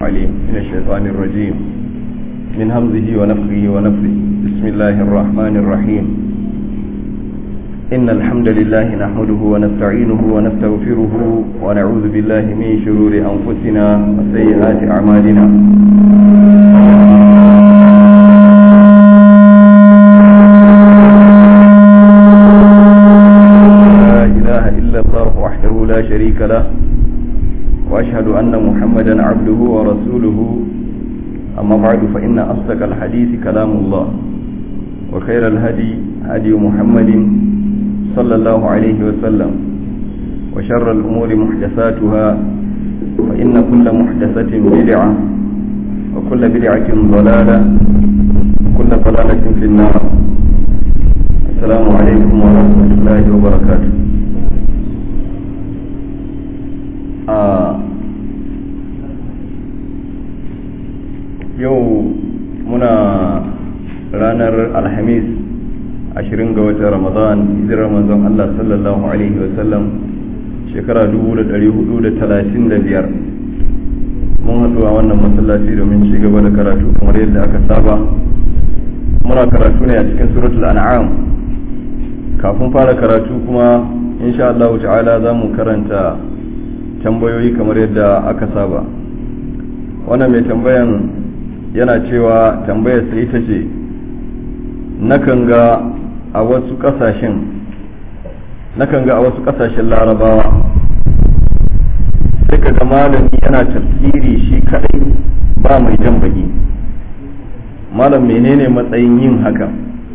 عليم من الشيطان الرجيم من همزه ونفخه ونفثه بسم الله الرحمن الرحيم إن الحمد لله نحمده ونستعينه ونستغفره ونعوذ بالله من شرور أنفسنا وسيئات أعمالنا لا إله إلا الله وحده لا شريك له وأشهد أن محمدا عبده ورسوله أما بعد فإن أصدق الحديث كلام الله وخير الهدي هدي محمد صلى الله عليه وسلم وشر الأمور محدثاتها فإن كل محدثة بدعة وكل بدعة ضلالة وكل ضلالة في النار السلام عليكم ورحمة الله وبركاته آه yau muna ranar alhamis ashirin ga watan ramadan hijirar manzon Allah sallallahu alaihi wasallam shekara biyar mun haɗu a wannan masallaci domin ci gaba da karatu kamar yadda aka saba muna karatu ne a cikin suratul an'am kafin fara karatu kuma insha Allah ta'ala za mu karanta tambayoyi kamar yadda aka saba wannan mai tambayan yana cewa tambayarsa ita ce nakan ga a wasu kasashen nakan ga a wasu kasashen larabawa sai ka ga malami yana tafsiri shi kadai ba mai jan baki malam menene matsayin yin haka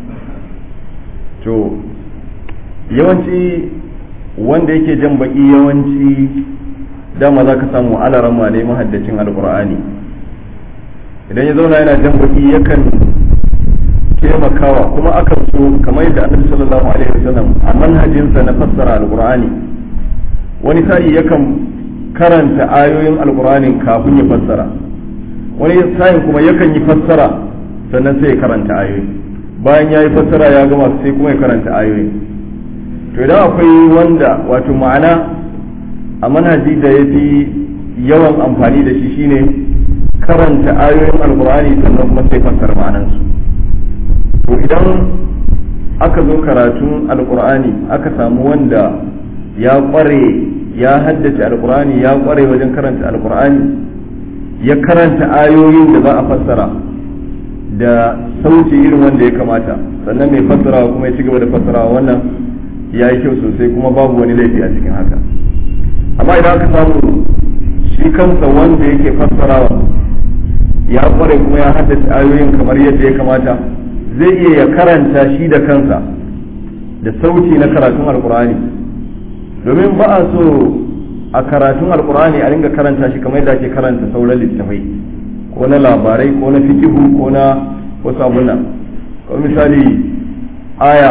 to yawanci wanda yake jan baki yawanci dama za ka samu alarama ne mahaddacin alkur'ani idan ya zauna yana jan baki yakan taimakawa kuma akan so kamar yadda annabi sallallahu alaihi wasallam a manhajinsa na fassara alqur'ani wani sa'i yakan karanta ayoyin alqur'ani kafin ya fassara wani sa'in kuma yakan yi fassara sannan sai ya karanta ayoyi bayan ya yi fassara ya gama sai kuma ya karanta ayoyi to idan akwai wanda wato ma'ana a manhaji da ya fi yawan amfani da shi shine karanta ayoyin alkur'ani sannan kuma sai fassara ma'anansu to idan aka zo karatun alkur'ani aka samu wanda ya kware ya haddace alkur'ani ya kware wajen karanta alkur'ani ya karanta ayoyin da za a fassara da sauci irin wanda ya kamata sannan mai fassarawa kuma ya ci gaba da fassarawa wannan ya yi kyau sosai kuma babu wani laifi a cikin haka amma idan aka samu shi kansa wanda yake fassarawa ya kware kuma ya haddace ayoyin kamar yadda ya kamata zai iya ya karanta shi da kansa da sauti na karatun alkur'ani domin ba a so a karatun alkur'ani a ringa karanta shi kamar yadda ake karanta sauran littafai ko na labarai ko na fikihu ko na wasu abuna kamar misali aya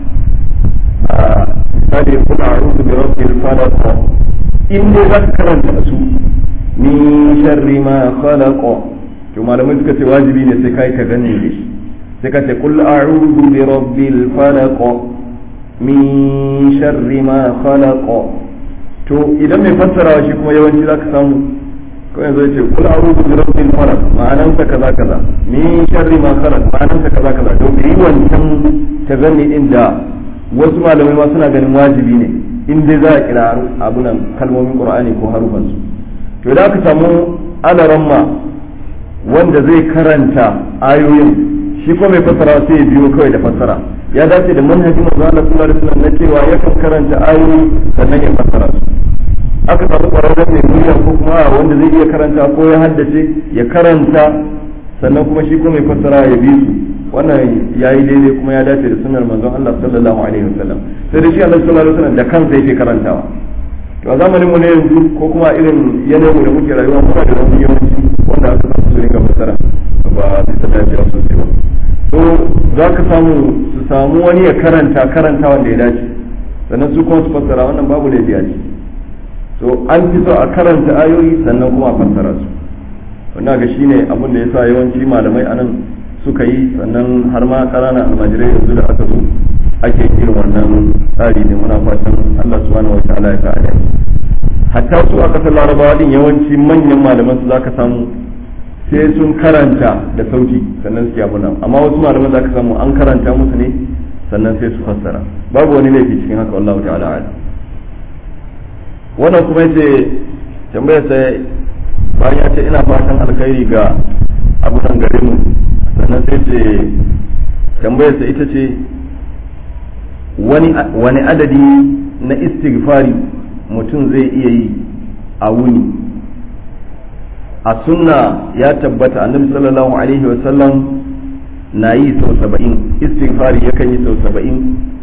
misali kuna a'udhu bi rabbil falaq in dai za ka karanta su min sharri ma khalaqa to malamai suka ce wajibi ne sai kai ka gane da shi sai ka ce kul a'udhu bi rabbil falaq min sharri ma khalaq to idan mai fassarawa shi kuma yawanci zaka samu ko yanzu ce kul a'udhu bi rabbil falaq ma'anan sa kaza kaza min sharri ma khalaq ma'anan sa kaza kaza to yi wancan tazanni din da wasu malamai ma suna ganin wajibi ne in dai za a kira abunan kalmomin qur'ani ko harufansu to idan aka samu alaramma wanda zai karanta ayoyin shi kuma mai fassara sai ya biyo kawai da fassara ya dace da manhajin manzo Allah sallallahu alaihi wasallam na cewa yakan karanta ayoyi sannan ya fassara su aka samu kwararren mai murya ko kuma wanda zai iya karanta ko ya haddace ya karanta sannan kuma shi kuma mai fassara ya bi su wannan yayi daidai kuma ya dace da sunnar manzon Allah sallallahu alaihi wasallam sai da shi Allah sallallahu alaihi wasallam da kansa yake karantawa to a zamanin mu ne yanzu ko kuma irin yanayin da muke rayuwa muna da wani yawanci wanda aka samu su ringa fassara ba bisa dacewa sosai ba to za ka samu su samu wani ya karanta karanta wanda ya dace sannan su kuma su fassara wannan babu laifi a ce to an fi so a karanta ayoyi sannan kuma a fassara su wannan ga shine abin da yasa yawanci malamai anan suka yi sannan har ma ƙananan almajirai yanzu da aka zo ake irin wannan tsari ne muna fatan Allah subhanahu wataala ya kare hatta su a kasar larabawa din yawanci manyan malaman su zaka samu sai sun karanta da sauti sannan suke abu nan amma wasu malaman za ka samu an karanta musu ne sannan sai su fassara babu wani laifi cikin haka wallahu ta'ala ala wannan kuma yace tambayar sai bayan ya ce ina fatan alkhairi ga abunan gare mu sannan sai ce tambayar sa ita ce wani wani adadi na istighfari mutum zai iya yi a wuni a sunna ya tabbata annabi sallallahu alaihi wa sallam na yi sau saba'in istighfari yakan yi sau saba'in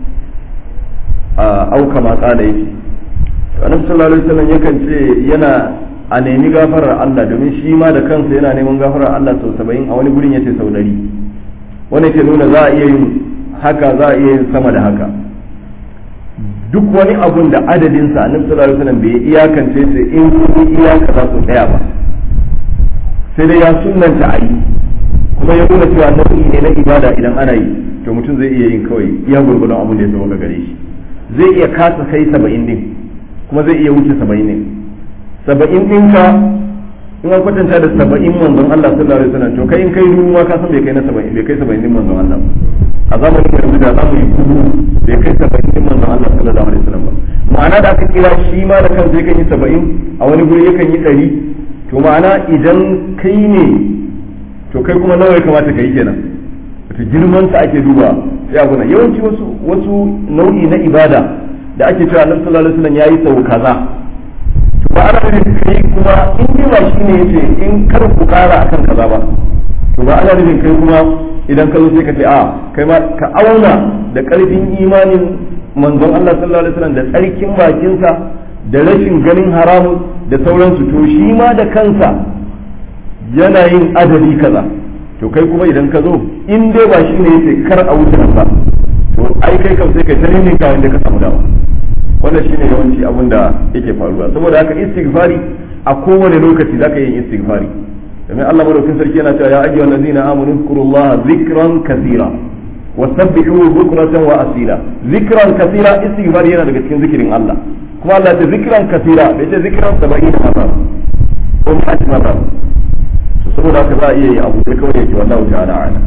a auka ma tsada yake annabi sallallahu alaihi wa sallam yakan ce yana a nemi gafarar Allah domin shi ma da kansa yana neman gafarar Allah sau saba'in a wani gurin yace sau dari wani ke nuna za a iya yin haka za a iya yin sama da haka duk wani abun da adadinsa annabi sallallahu alaihi wa sallam bai iyakance sai in kun iyaka za su tsaya ba sai dai ya sunanta a yi kuma ya nuna cewa nau'i ne na ibada idan ana yi to mutum zai iya yin kawai iya gurgurdan abin da ya sauka gare shi zai iya kasa kai saba'in din kuma zai iya wuce saba'in din saba'in din ka in an kwatanta da saba'in manzon Allah sallallahu alaihi wasallam to kai in kai dubu ma ka san bai kai na saba'in bai kai saba'in din manzon Allah a zamanin yanzu da zamu yi kudu bai kai saba'in din manzon Allah sallallahu alaihi wasallam ba ma'ana da aka kira shi ma da kansa yakan yi saba'in a wani guri yakan yi ɗari to ma'ana idan kai ne to kai kuma nawa ya kamata ka yi kenan to girman sa ake duba sai abu yawanci wasu wasu nau'i na ibada da ake cewa Annabi sallallahu alaihi wasallam yayi sau kaza to ba ana nufin kai kuma in dai ba shine yace in kar ku kara akan kaza ba to ba ana nufin kai kuma idan ka zo sai ka ce a kai ma ka auna da karfin imanin manzon Allah sallallahu alaihi wasallam da tsarkin bakinsa da rashin ganin haramun da sauransu to shi ma da kansa yana yin adadi kaza to kai kuma idan ka zo in dai ba shi ne yace kar a wuce ba to ai kai kam sai kai ta ne ka wanda ka samu dama wannan shine yawanci abin da yake faruwa saboda haka istighfari a kowane lokaci zaka yin istighfari domin Allah madaukakin sarki yana cewa ya ayyuhal ladzina amanu zkurullaha zikran kathira wasabbihu bukratan wa asila zikran kathira istighfari yana daga cikin zikirin Allah kuma Allah ta zikiran kasira da ita zikiran saba'in mazar ko ma'aji mazar to saboda haka za a iya yi abu da kawai yake wallahu ta'ala ala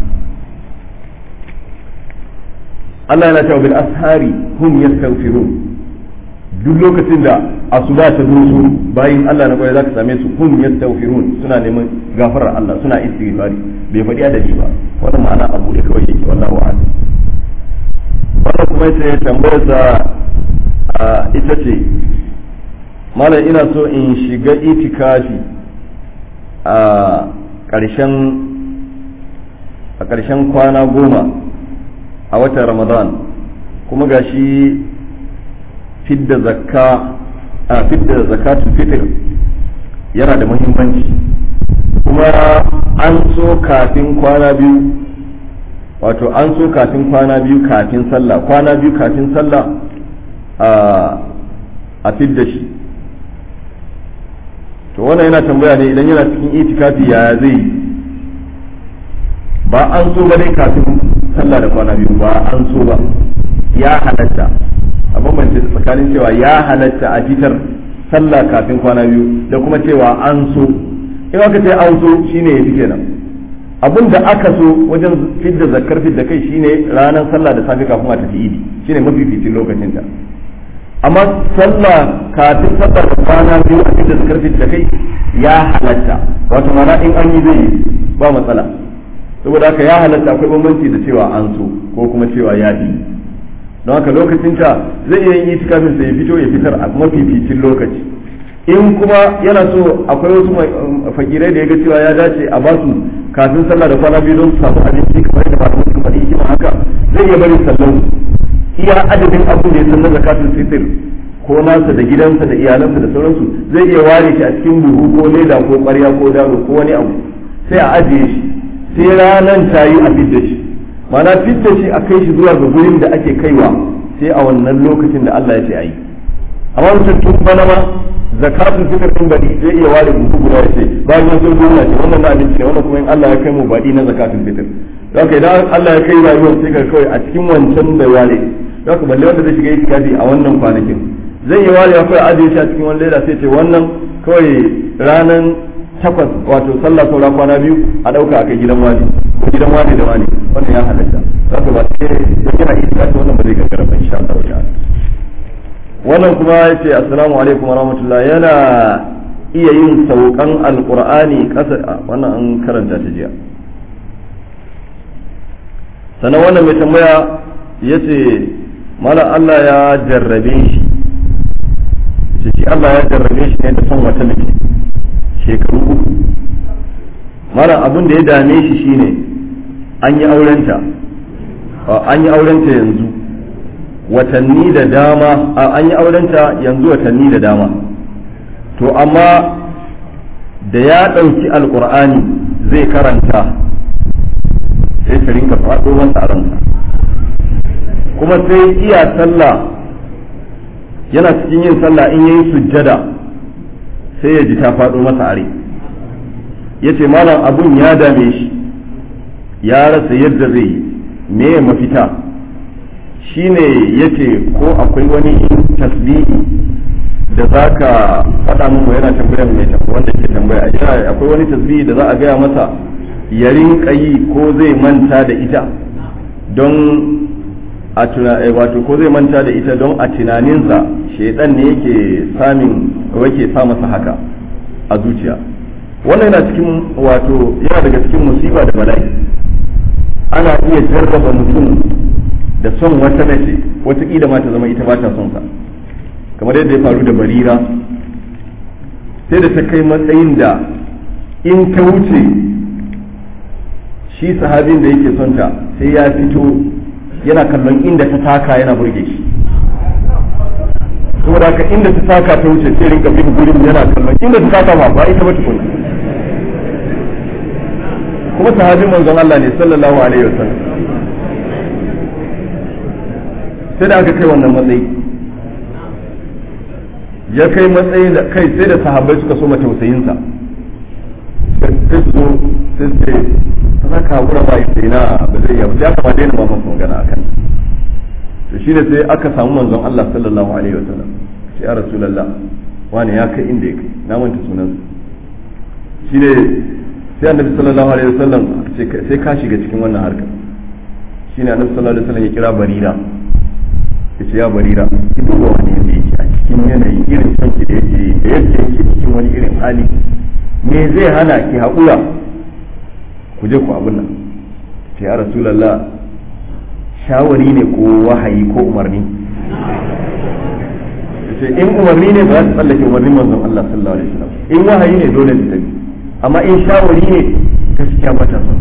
Allah yana cewa bil ashari hum yastaghfirun duk lokacin da asuba ta doso bayin Allah na kwaye zaka same su hum yastaghfirun suna neman gafarar Allah suna istighfari bai faɗi adadi ba wannan ma'ana abu da kawai yake wallahu a'lam wannan kuma yace tambayar sa ita ce malam ina so in shiga itikafi a ƙarshen a ƙarshen kwana goma a watan ramadan kuma ga shi fidda zakka a fidda zakatul fitr yana da muhimmanci kuma an so kafin kwana biyu wato an so kafin kwana biyu kafin sallah kwana biyu kafin sallah a fidda shi to wannan yana tambaya ne idan yana cikin itikafi yaya zai ba an so ba dai kafin sallah da kwana biyu ba an so ba ya halatta a bambance tsakanin cewa ya halatta a fitar sallah kafin kwana biyu da kuma cewa an so in aka ce an so shine ya fi kenan abin da aka so wajen fidda zakar fidda kai shine ranar sallah da safe kafin a tafi idi shine mafificin lokacin ta amma sallah kafin sallah da kwana biyu a fidda zakar fidda kai ya halatta wato mana in an yi zai yi ba matsala saboda haka ya halatta akwai bambanci da cewa an so ko kuma cewa ya fi don haka lokacin ta zai iya yin itikafin sa ya fito ya fitar a mafificin lokaci in kuma yana so akwai wasu fakirai da ya ga cewa ya dace a basu kafin sallah da kwana biyu don su samu abinci kamar da malamin su faɗi hikima haka zai iya bari sallau iya adadin abin da ya san na zakatul fitr ko nasa da gidansa da iyalansa da sauransu zai iya ware shi a cikin buhu ko leda ko ƙwarya ko daro ko wani abu sai a ajiye shi sai ranan ta yi a fidda shi mana fidda shi a kai shi zuwa ga gurin da ake kaiwa sai a wannan lokacin da Allah ya ce a yi amma mutum tun bana ma zakatun fitr din badi zai iya ware buhu guda ya ce bayan ya zo gona ce wannan na abinci ne wannan kuma in Allah ya kai mu badi na zakatun fitr don ka idan Allah ya kai rayuwar sai ka kawai a cikin wancan da ware don ka balle wanda zai shiga itikafi a wannan kwanakin zai iya ware akwai ajiye shi a cikin wani leda sai ce wannan kawai ranan takwas wato sallah saura kwana biyu a ɗauka a kai gidan wani ko gidan wani da wani wannan ya halatta za ka ba sai don yana isa ta wannan ba zai gagara ba insha Allah ta'ala wannan kuma ya ce assalamu alaikum wa rahmatullah yana iya yin saukan alqur'ani kasa wannan an karanta ta jiya sannan wannan mai tambaya ya ce malam Allah ya jarrabe shi shi Allah ya jarrabe shi ne da son wata mace shekaru uku malam abin da ya dame shi shine an yi aurenta an yi aurenta yanzu watanni da dama an yi aurenta yanzu watanni da dama to amma da ya ɗauki alkur'ani zai karanta sai ta rinka faɗo masa a ransa kuma sai iya sallah yana cikin yin sallah in yayi sujjada sai ya ji ta faɗo masa are ya ce malam abun ya dame shi ya rasa yadda zai yi me mafita shine ya ce ko akwai wani tasbihi da za ka faɗa min yana tambayar mai wanda ke tambaya akwai wani tasbihi da za a gaya masa ya rinka yi ko zai manta da ita don a wato ko zai manta da ita don a tunaninsa shaidan ne yake samin yake sa masa haka a zuciya wannan yana cikin wato yana daga cikin musiba da bala'i ana iya jarraba mutum da son wata mace wataƙila ma ta zama ita ba ta son sa kamar yadda ya faru da barira sai da ta kai matsayin da in ta wuce shi sahabin da yake son ta sai ya fito yana kallon inda ta taka yana burge shi saboda haka inda ta taka ta wuce sai rinka bin gurin yana kallon inda ta taka ba ba ita ba tukuna kuma sahabin manzon Allah ne sallallahu alaihi wasallam sai da aka kai wannan matsayi ya kai matsayi da kai sai da sahabbai suka so tausayinsa sai su zo sai su ce za ka hakura ba sai na ba zai yi sai aka ma daina ma masa magana akan to shi ne sai aka samu manzon Allah sallallahu alaihi wasallam sai ya rasulullah wani ya kai inda ya kai na manta sunan shi ne sai annabi sallallahu alaihi wasallam sai ka shiga cikin wannan harkar shi ne annabi sallallahu alaihi wasallam ya kira barira ya ce ya barira ki duba wani yadda yake a cikin yanayi irin sanki da yake da yadda yake cikin wani irin hali me zai hana ki haƙura ku je ku abin nan ce ya rasulallah shawari ne ko wahayi ko umarni ce in umarni ne ba za su tsallake umarnin manzon Allah sallallahu alaihi wasallam in wahayi ne dole su tafi amma in shawari ne gaskiya ba ta son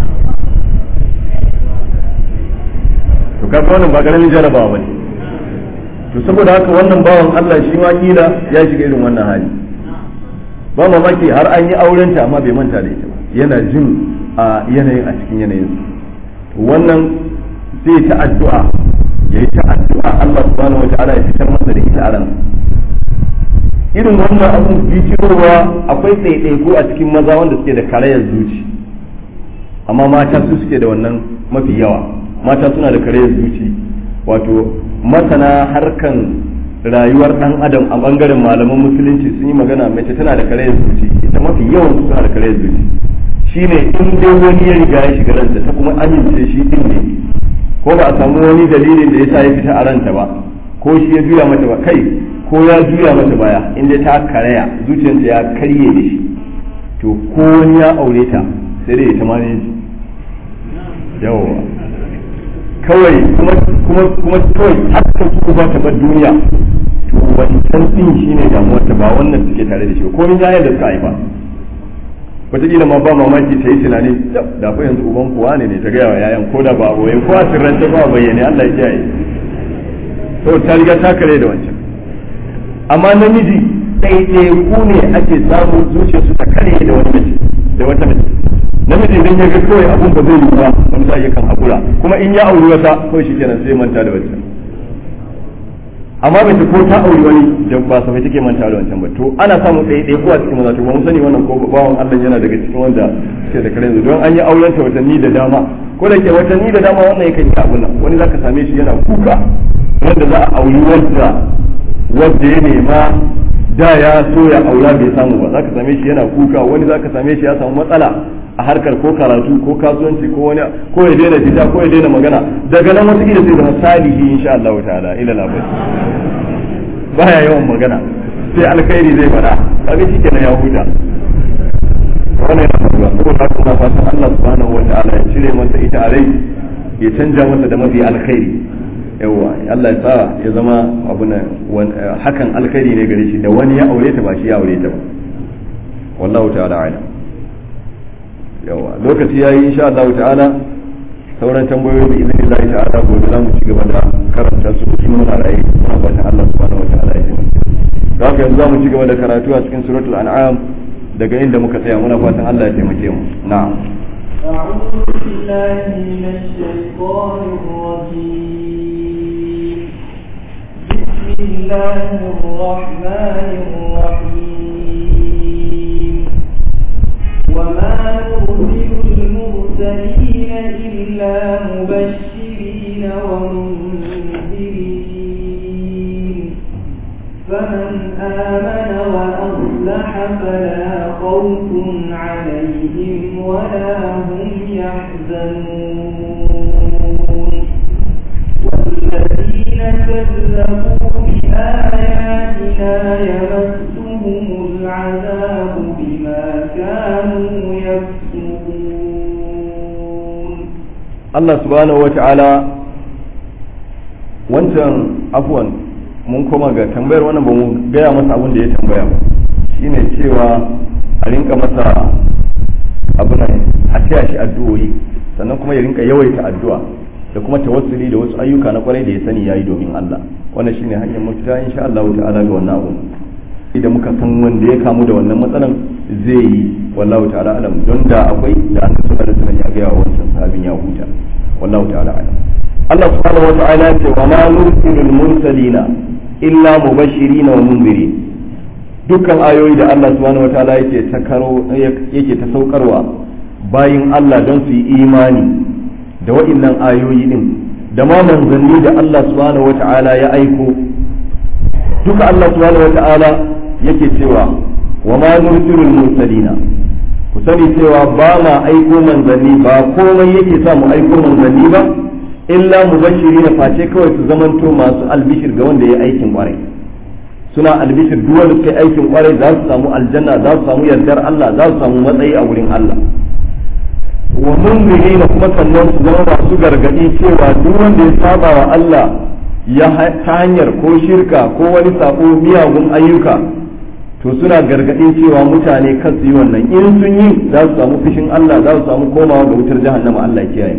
to kaga wannan ba karamin jarabawa bane to saboda haka wannan bawan Allah shi ma kila ya shiga irin wannan hali ba mamaki har an yi aurenta amma bai manta da ita ba yana jin a yanayin a cikin yanayin wannan zai ta addu'a ya yi ta addu'a Allah subhanahu wa ta'ala ya fitar masa da ita a ran irin wannan abun bijirowa akwai ɗaiɗaiku a cikin maza wanda suke da karayar zuci amma mata su suke da wannan mafi yawa mata suna da karayar zuci wato masana harkan rayuwar dan adam a bangaren malaman musulunci sun yi magana mace tana da karayar zuci ita mafi yawan su suna da karayar zuci shine in dai wani ya riga ya shiga ranta ta kuma amince shi din ne ko ba a samu wani dalilin da yasa ya fita a ranta ba ko shi ya juya mata ba kai ko ya juya mata baya in dai ta karaya zuciyarta ya karye da shi to ko wani ya aure ta sai dai ta mane yawa kawai kuma kuma kuma kawai haka su ba ta bar duniya to wancan din shine damuwar ta ba wannan suke tare da shi ko min yayin da suka haifa wataƙila ma ba mamaki ta yi tunani da fa yanzu uban kuwa ne ne ta gaya wa yayan ko da ba a boye ko a sirrance ba a bayyane Allah ya kiyaye to ta riga ta kare da wancan amma namiji ɗaiɗaiku ne ake samu zuciyarsu ta kare da wani mace da wata mace namiji idan ya ga kawai abun ba zai yi ba wani sa yakan haƙura kuma in ya auri wata kawai shi kenan sai manta da wancan amma mace ko ta auri wani da ba sa take manta da wancan ba to ana samun ɗaya ɗaya ko a cikin maza to ba mu sani wannan ko bawan Allah yana daga cikin wanda suke da kare yanzu don an yi auren ta watanni da dama ko da ke watanni da dama wannan yakan yi abun nan wani zaka same shi yana kuka wanda za a auri wanda wanda ya nema da ya so ya aura bai samu ba zaka same shi yana kuka wani zaka same shi ya samu matsala a harkar ko karatu ko kasuwanci ko wani ko ya daina fita ko ya daina magana daga nan wata sai zama salihi insha Allah ta'ala ila labai baya yawan magana sai alkhairi zai fada kaga shikenan ya huta wannan yana faruwa saboda haka kuma fatan Allah subhanahu wa ta'ala ya cire masa ita a rai ya canja masa da mafi alkhairi yawa Allah ya sa ya zama abu na hakan alkhairi ne gare shi da wani ya aure ta ba shi ya aure ta ba wallahu ta'ala a'lam yawa lokaci yayi insha Allah ta'ala sauran tambayoyi da izinin Allah ta'ala gobe za mu ci gaba da karanta su cikin muna rayu muna fatan Allah subhanahu wa ta'ala ya taimake da haka yanzu za mu ci gaba da karatu a cikin suratul an'am daga inda muka tsaya muna fatan Allah ya taimake mu na'am أعوذ بالله من الشيطان الرجيم بسم الله الرحمن الرحيم وما نرسل المرسلين إلا مبشرين ومنذرين فمن آمن وأصلح فلا خوف عليهم ولا هم يحزنون والذين كذبوا بآياتنا يمسهم العذاب بما كانوا يكسبون Allah subhanahu wa ta'ala wancan afwan mun koma ga tambayar wannan ba mu gaya masa abin da ya tambaya ba shine cewa a rinka masa abu nan a taya shi addu'o'i sannan kuma ya rinka yawaita addu'a da kuma tawassuli da wasu ayyuka na kwarai da ya sani yayi domin Allah wannan shine hanyar mafita insha Allah ta'ala ga wannan abu idan muka san wanda ya kamu da wannan matsalan zai yi wallahu ta'ala alam don da akwai da an sallallahu alaihi wasallam ya ga wancan sahabin ya huta wallahu ta'ala alam Allah subhanahu wa ta'ala ya ce wa ma nursilul mursalina illa mubashirin wa munzirin dukkan ayoyi da Allah subhanahu wa ta'ala yake ta karo yake ta saukarwa bayin Allah don su yi imani da wa'innan ayoyi din da ma manzanni da Allah subhanahu wa ta'ala ya aiko duka Allah subhanahu wa ta'ala yake cewa wa ma nursilul mursalina ku sani cewa ba ma aiko manzanni ba komai yake sa mu aiko manzanni ba illa mubashiri na face kawai su zamanto masu albishir ga wanda ya aikin kwarai suna albishir duk wanda suka aikin kwarai za su samu aljanna za su samu yardar Allah za su samu matsayi a wurin Allah wa munziri na kuma sannan su zama masu gargadi cewa duk wanda ya saba wa Allah ya ta hanyar ko shirka ko wani sako miyagun ayyuka to suna gargadin cewa mutane kan su yi wannan in sun yi za su samu fushin Allah za su samu komawa ga wutar jahannama Allah kiyaye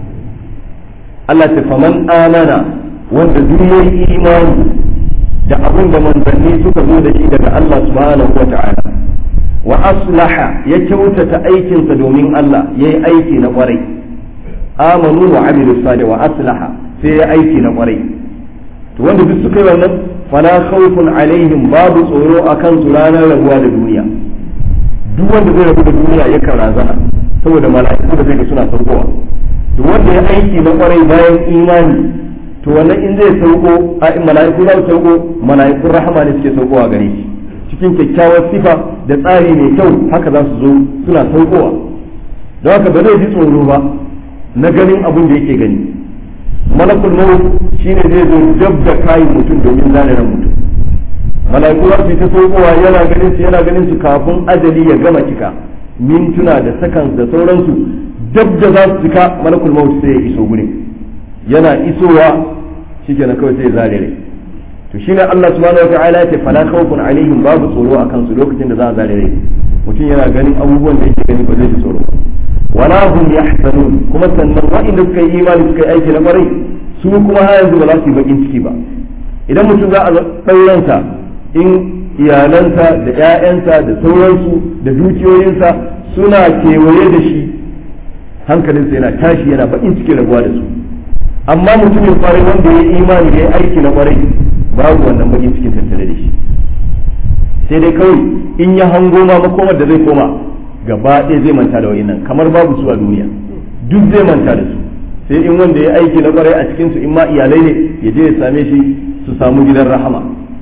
Allah ta faman amana wanda duk yayi imani da abin da manzanni suka zo da shi daga Allah subhanahu wa ta'ala wa aslaha ya kyautata aikinsa domin Allah ya yi aiki na kwarai amanu wa amilu salih wa aslaha sai ya aiki na kwarai to wanda duk suka yi wannan fala khawfun alaihim babu tsoro akan su ranar rabuwa da duniya duk wanda zai rabu da duniya yakan razana saboda mala'iku da zai ga suna saukowa to wanda ya aiki na kwarai bayan imani to wannan in zai sauko a mala'iku za su sauko mala'ikun rahama ne suke saukowa gare shi cikin kyakkyawar sifa da tsari mai kyau haka za su zo suna saukowa don haka ba zai ji tsoro ba na ganin abin da yake gani malakul maut shine zai zo dab da kayin mutum domin zane ran mutum mala'iku za su yi ta saukowa yana ganin su yana ganin su kafin ajali ya gama cika mintuna da sakan da sauransu dab da za su cika malakul maut sai ya iso gurin yana isowa shikenan kawai sai ya zare rai to shine Allah subhanahu wa ta'ala ya ce fala khawfun alaihim babu tsoro akan su lokacin da za a zare rai mutum yana ganin abubuwan da yake gani ba zai ji tsoro wala hum yahzanun kuma sannan wa'inda suka yi imani suka yi aiki na kwarai su kuma har yanzu ba za su yi bakin ciki ba idan mutum za a ɗauransa in iyalansa da 'ya'yansa da sauransu da dukiyoyinsa suna kewaye da shi hankalinsa yana tashi yana bakin ciki rabuwa da su amma mutumin kwarai wanda ya yi imani da ya aiki na kwarai babu wannan bakin cikin tattare da shi sai dai kawai in ya hango ma makomar da zai koma gaba ɗaya zai manta da wayannan kamar babu su a duniya duk zai manta da su sai in wanda ya aiki na kwarai a cikin su in ma iyalai ne ya je ya same shi su samu gidan rahama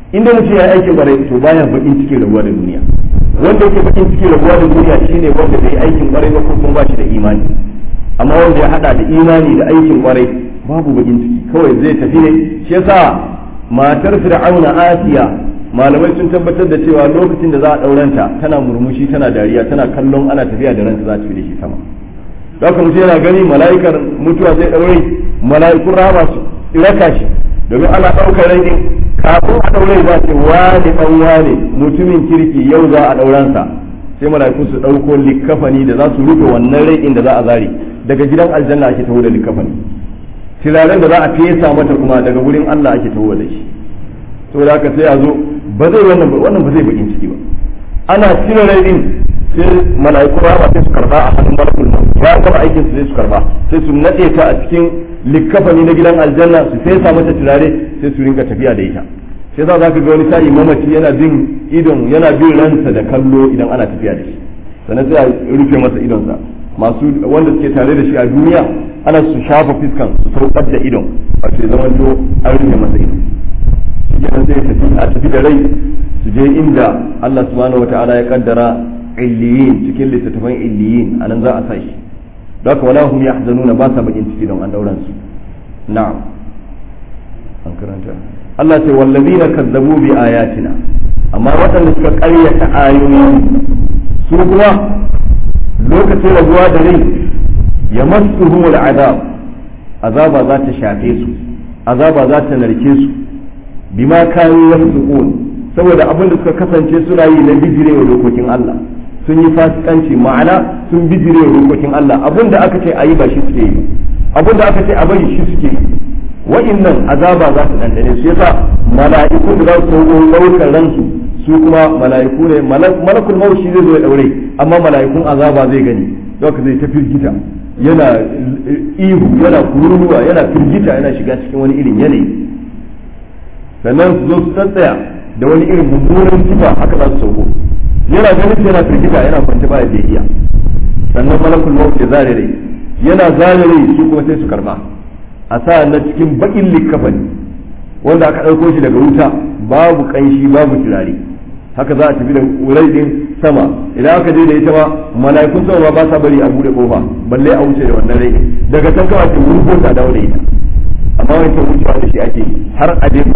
inda mutum ya yi aikin kwarai to baya bakin cikin rabuwa da duniya wanda yake bakin cikin rabuwa da duniya shine wanda bai aikin kwarai ba ko kuma ba shi da imani amma wanda ya hada da imani da aikin kwarai babu bakin ciki kawai zai tafi ne shi yasa matar fir'auna asiya malamai sun tabbatar da cewa lokacin da za a dauranta tana murmushi tana dariya tana kallon ana tafiya da ranta za ta fi da shi sama haka mutum yana gani mala'ikar mutuwa zai daure mala'ikun rama su raka shi domin ana ɗaukar rai din kafin a daure za ce wane dan wane mutumin kirki yau za a dauransa sai mala'iku su ɗauko likafani da za su rufe wannan rai din da za a zare daga gidan aljanna ake taho da likafani turaren da za a fesa mata kuma daga wurin Allah ake taho da shi to da haka sai a zo ba zai wannan wannan ba zai bakin ciki ba ana cire rai din sai mala'iku ba sai su karba a hannun malakul maut ya gama aikin su sai su karba sai su nade ta a cikin likafani na gidan aljanna su fesa mata turare sai su rinka tafiya da ita sai za ka ga wani sa'i mamaci yana bin idon yana bin ransa da kallo idan ana tafiya da shi sannan sai a rufe masa idonsa masu wanda suke tare da shi a duniya ana su shafa fiskan su saukar da idon a ce zaman to an rufe masa idon shi kenan sai tafi a tafi da rai su je inda Allah subhanahu wataala ya kaddara illiyin cikin littattafan illiyin anan za a sa shi don haka wala hum yahzanuna ba sa bakin ciki don an dauran su na'am an karanta Allah ce wallazina kazzabu bi ayatina amma waɗanda suka ƙaryata ayoyi su kuma lokacin rabuwa da rai ya masu azab azaba za ta shafe su azaba za ta narke su bima kanu yasqun saboda abin da suka kasance suna yi na bijire wa dokokin Allah sun yi fasikanci ma'ana sun bijire wa dokokin Allah abin da aka ce ayi ba shi suke yi abin da aka ce a bari shi suke yi wa'innan azaba za su dandane su yasa mala'iku da za su ɗaukar ransu su kuma mala'iku ne malakul maut shi zai zo ya daure amma mala'ikun azaba zai gani don zai ta firgita yana ihu yana kururuwa yana firgita yana shiga cikin wani irin yanayi sannan su zo su tsantsaya da wani irin mummunan sifa haka za su sauko yana ganin yana firgita yana kwance ba da iya sannan malakul maut ya zare rai yana zare rai su kuma sai su karba a sa na cikin bakin likkafani wanda aka ɗauko shi daga wuta babu ƙanshi babu turare haka za a tafi da wurai din sama idan aka je da ita ma mala'ikun sama ba sa bari a bude kofa balle a wuce da wannan rai daga can kawai ta wurgo ta dawo da ita amma wani ta wucewa da shi ake har a je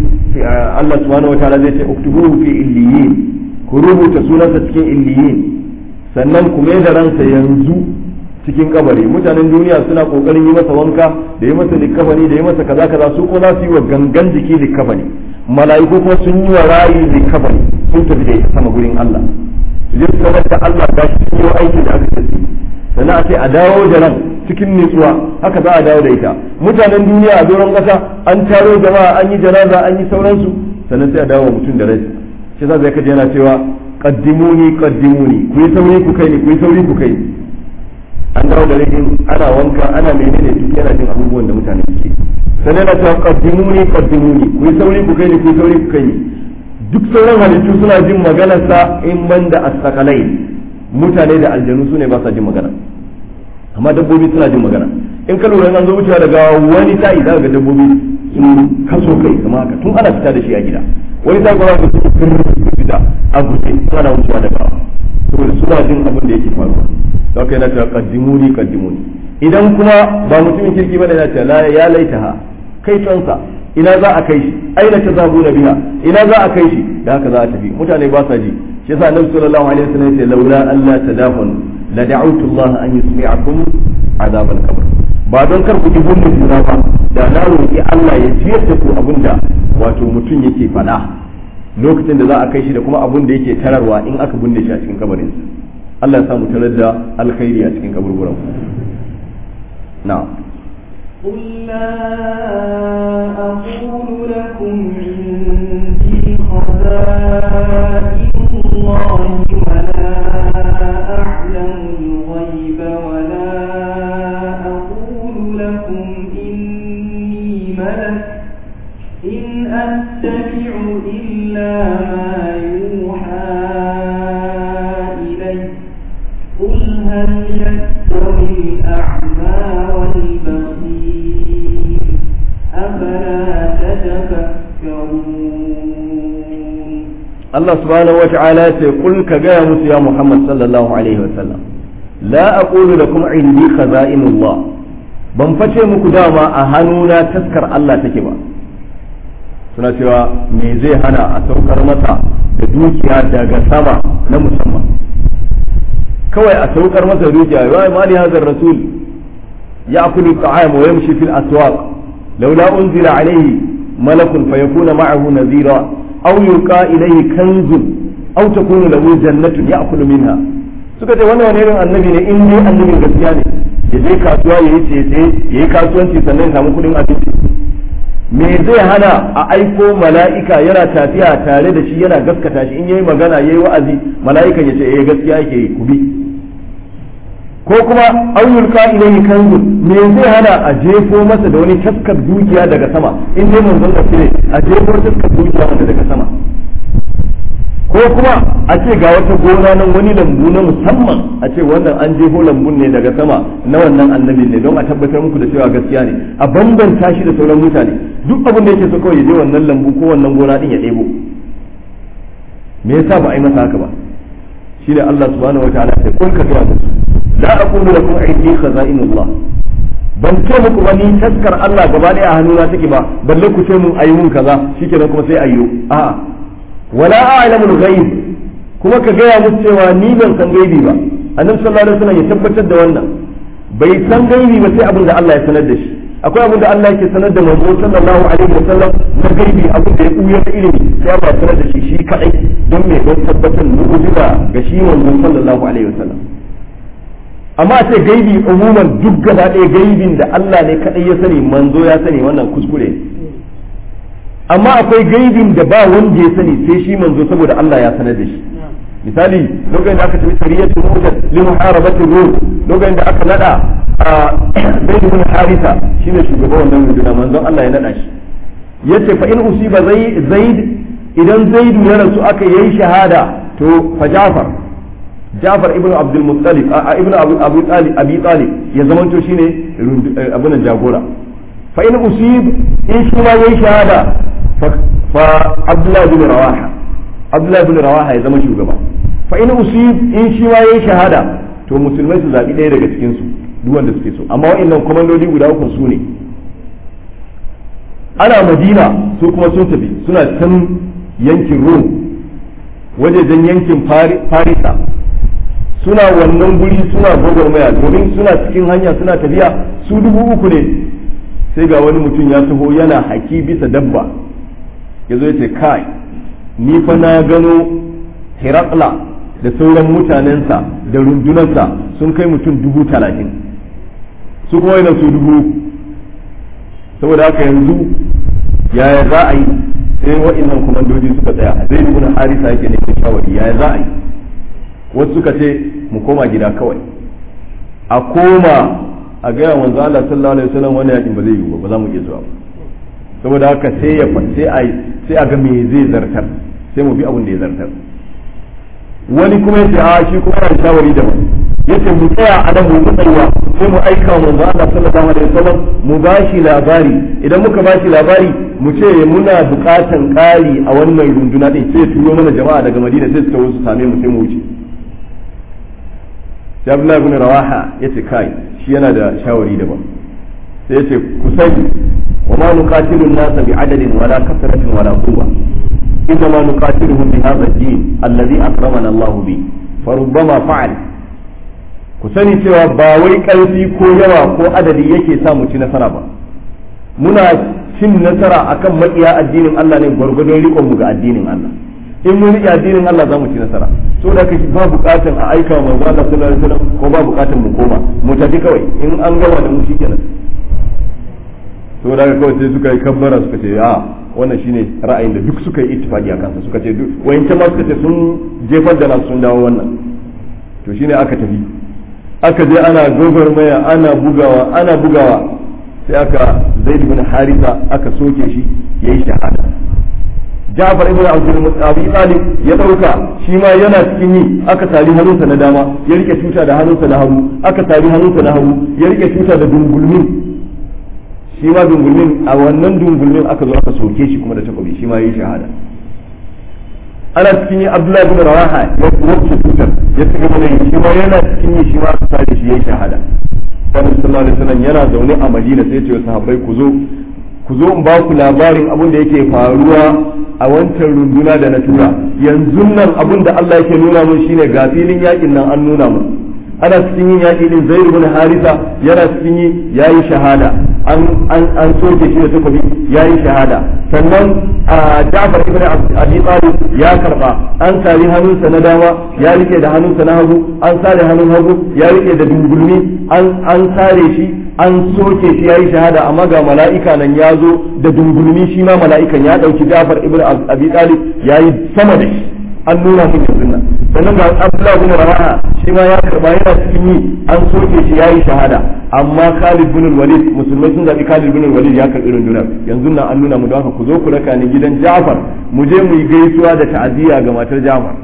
Allah subhanahu wa ta'ala zai ce uktubuhu fi illiyin ku rubuta sunansa cikin illiyin sannan ku mai da ransa yanzu cikin kabari mutanen duniya suna kokarin yi masa wanka da yi masa likafani da yi masa kaza kaza su ko za su yi wa gangan jiki likafani mala'iku kuma sun yi wa rayi likafani sun tafi da ita sama gurin Allah su je su sanar da Allah ga shi sun yi aiki da aka ce sannan a ce a dawo da ran cikin nutsuwa haka za a dawo da ita mutanen duniya a doron kasa an taro jama'a an yi janaza an yi sauransu sannan sai a dawo mutum da rai shi za zai kaje yana cewa qaddimuni qaddimuni ku yi sauri ku kai ni ku yi sauri ku kai ni an dawo da rikin ana wanka ana menene duk yana jin abubuwan da mutane ke sai na ta qaddimuni qaddimuni ku yi sauri ku kai ni ku yi sauri ku kai ni duk sauran halittu suna jin maganar sa in banda as-sakalai mutane da aljanu su ne ba sa jin magana amma dabbobi suna jin magana in ka lura an zo wucewa daga wani sa'i za ga dabbobi sun kaso kai kamar haka tun ana fita da shi a gida wani sa'i kuma za ka sun fita a guje ana wucewa daga saboda suna jin abin da yake faruwa don kai na cewa kaddimuni kaddimuni idan kuma ba mutumin kirki bane na cewa ya laitaha kai tonsa ina za a kai shi aina ta zabu na biya ina za a kai shi da haka za a tafi mutane ba sa ji shi yasa annabi sallallahu alaihi wasallam yace laula alla tadafun la da'awtu Allah an yusmi'akum azab al-qabr ba don kar ku ji gumbin juna ba da na roki Allah ya jiyar da ku abinda wato mutum yake faɗa lokacin da za a kai shi da kuma abin da yake tararwa in aka binne shi a cikin kabarinsa Allah ya samu tarar da alkhairi a cikin kaburburan na قل لا أقول لكم عندي خزائن الله ولا أعلم الغيب ولا أقول لكم إني ملك إن أتبع إلا ما يوحى إلي قل هل يستوي الأعمى والبصير أفلا تتفكرون Allah subhanahu wa ta'ala ce kul ka gaya musu ya Muhammad sallallahu alaihi wa sallam la aqulu lakum indi khaza'inullah ban face muku dama a hannuna taskar Allah take ba suna cewa me zai hana a saukar masa da dukiya daga sama na musamman kawai a saukar masa dukiya wa ma li hadha rasul ya'kulu at-ta'am wa yamshi fil aswaq laula unzila alayhi malakun fayakuna ma'ahu nadhira aw yuqa ilayhi kanzun aw takunu lahu jannatun ya'kulu minha suka ce wannan wani irin annabi ne in dai annabin gaskiya ne ya je kasuwa yayi tsaye yayi kasuwanci sannan ya samu kudin abinci me zai hana a aiko mala'ika yana tafiya tare da shi yana gaskata shi in yayi magana yayi wa'azi mala'ikan ya ce eh gaskiya yake yi ku bi ko kuma ayyul ka ilayhi kanzun me zai hana a jefo masa da wani taskar dukiya daga sama in dai manzon gaske ne a jefo taskar dukiya wanda daga sama ko kuma a ce ga wata gona nan wani lambu na musamman a ce wannan an jefo lambun ne daga sama na wannan annabi ne don a tabbatar muku da cewa gaskiya ne a bambanta shi da sauran mutane duk abin da yake so kawai ya je wannan lambu ko wannan gona din ya ɗebo me yasa ba a yi masa haka ba shine Allah subhanahu wataala sai kun ka ga musu la aqulu lakum indi khaza'inullah ban ce muku ba ni taskar Allah gaba ɗaya a hannuna take ba balle ku ce mun ayi mun kaza shikenan kuma sai ayyo a'a wala a'lamul ghaib kuma ka gaya musu cewa ni ban san gaibi ba annabi sallallahu alaihi wasallam ya tabbatar da wannan bai san gaibi ba sai abin da Allah ya sanar da shi akwai abin da Allah yake sanar da manzo sallallahu alaihi wasallam na gaibi abin da ya kuya da ilimi sai Allah ya sanar da shi shi kadai don me don tabbatar mu'jiza ga shi manzo sallallahu alaihi wasallam amma sai gaibi umuman duk gaba ɗaya gaibin da Allah ne kadai ya sani manzo ya sani wannan kuskure amma akwai gaibin da ba wanda ya sani sai shi manzo saboda Allah ya sanar da shi misali lokacin da aka tafi sariyatu mujad li muharabati rum lokacin da aka nada zaid ibn harisa shine shugaban wannan runduna manzon Allah ya nada shi yace fa in usiba zaid idan zaid ya rasu aka yayi shahada to fa jafar jafar ibn abdul muttalib ibn abu talib abi talib ya zamanto shine abunan jagora fa in usib in shi ma yayi shahada fa abdullah bin rawaha abdullah bin rawaha ya zama shugaba fa in usib in shi ma yayi shahada to musulmai su zabi ɗaya daga cikin su duk wanda suke so amma wa'annan komandodi guda uku su ne ana madina su kuma sun tafi suna can yankin rum wajejen yankin farisa suna wannan guri suna gwagwarmaya domin suna cikin hanya suna tafiya su dubu uku ne sai ga wani mutum ya taho yana haki bisa dabba ya zo ya ce kai ni fa na gano hirakla da sauran mutanensa da rundunarsa sun kai mutum dubu talatin su kuma yana su dubu saboda haka yanzu yaya za a yi sai wa'annan kwamandoji suka tsaya zai nuna harisa yake ne shawari yaya za a yi wasu suka ce mu koma gida kawai a koma a gaya wanzu Allah sallallahu alaihi wasallam wani yakin ba zai yiwu ba ba za mu iya zuwa ba saboda haka sai ya sai a sai a ga me zai zartar sai mu bi abin da ya zartar wani kuma yace a shi kuma yana shawari da mu yace mu tsaya a nan mu tsayuwa sai mu aika wa manzo Allah sallallahu alaihi wasallam mu bashi labari idan muka bashi labari mu ce muna bukatan ƙari a wannan runduna din sai turo mana jama'a daga Madina sai su tawo su same mu sai mu wuce sai Abdullahi ibn Rawaha yace kai shi yana da shawari daban sai yace ku sani wa ma nuqatilu an-nasa bi adadin wala kasratin wala quwwa إنما نقاتلهم بهذا الدين الذي أكرمنا الله به فربما فعل ku sani cewa ba wai ƙarfi ko yawa ko adadi yake sa mu ci nasara ba muna cin nasara akan maƙiya addinin Allah ne gwargwadon riƙon mu ga addinin Allah in mun riƙe addinin Allah za mu ci nasara so da kake ba buƙatan a aika wa manzo Allah sallallahu alaihi wasallam ko ba buƙatan mu koma mu tafi kawai in an gama da mu shikenan so da kawai sai suka yi kabbara suka ce a wannan shine ra'ayin da duk suka yi ittifaqi a kansa suka ce duk wayancan ma suka ce sun jefar da nasu sun dawo wannan to shine aka tafi aka je ana maya ana bugawa ana bugawa sai aka zaid ibn harisa aka soke shi yayi shahada Ja'far ibn Abdul Abi Talib ya dauka shi ma yana cikin yi aka tari hannunsa na dama ya rike tuta da hannunsa na hagu aka tari hannunsa na hagu ya rike tuta da dungulmi shi ma dungulmin a wannan dungulmin aka zo aka soke shi kuma da takobi shi ma yi shahada ana cikin yi abdullahi bin rawaha ya wuce tutar ya ci gaba da yi shi ma yana cikin yi shi ma aka sare shi yayi shahada Annabi sallallahu alaihi wasallam yana zaune a Madina sai ya ce wa sahabbai ku zo ku zo in ba ku labarin abin da yake faruwa a wancan runduna da na tura yanzu nan abin da Allah yake nuna mun shine ga filin yakin nan an nuna mun ana cikin yin yaƙi din zai ibn harisa yana cikin yi yayi shahada an an an soke shi da takobi yayi shahada sannan a Ja'far ibn Abi Talib ya karba an sari hannunsa na dama ya rike da hannunsa na hagu an sare hannun hagu ya rike da dungulmi an an sare shi an soke shi yayi shahada amma ga mala'ika nan ya zo da dungulmi shi ma mala'ikan ya dauki Ja'far ibn Abi Talib yayi sama da shi an nuna mun yanzu nan sannan ga Abdullah bin Rawaha shi ma ya karba yana cikin yi an soke shi yayi shahada amma Khalid bin Walid musulmai sun zabi Khalid bin Walid ya karbi rundunar yanzu nan an nuna mu don haka ku zo ku raka ni gidan Ja'far mu je mu yi gaisuwa da ta'aziyya ga matar Ja'far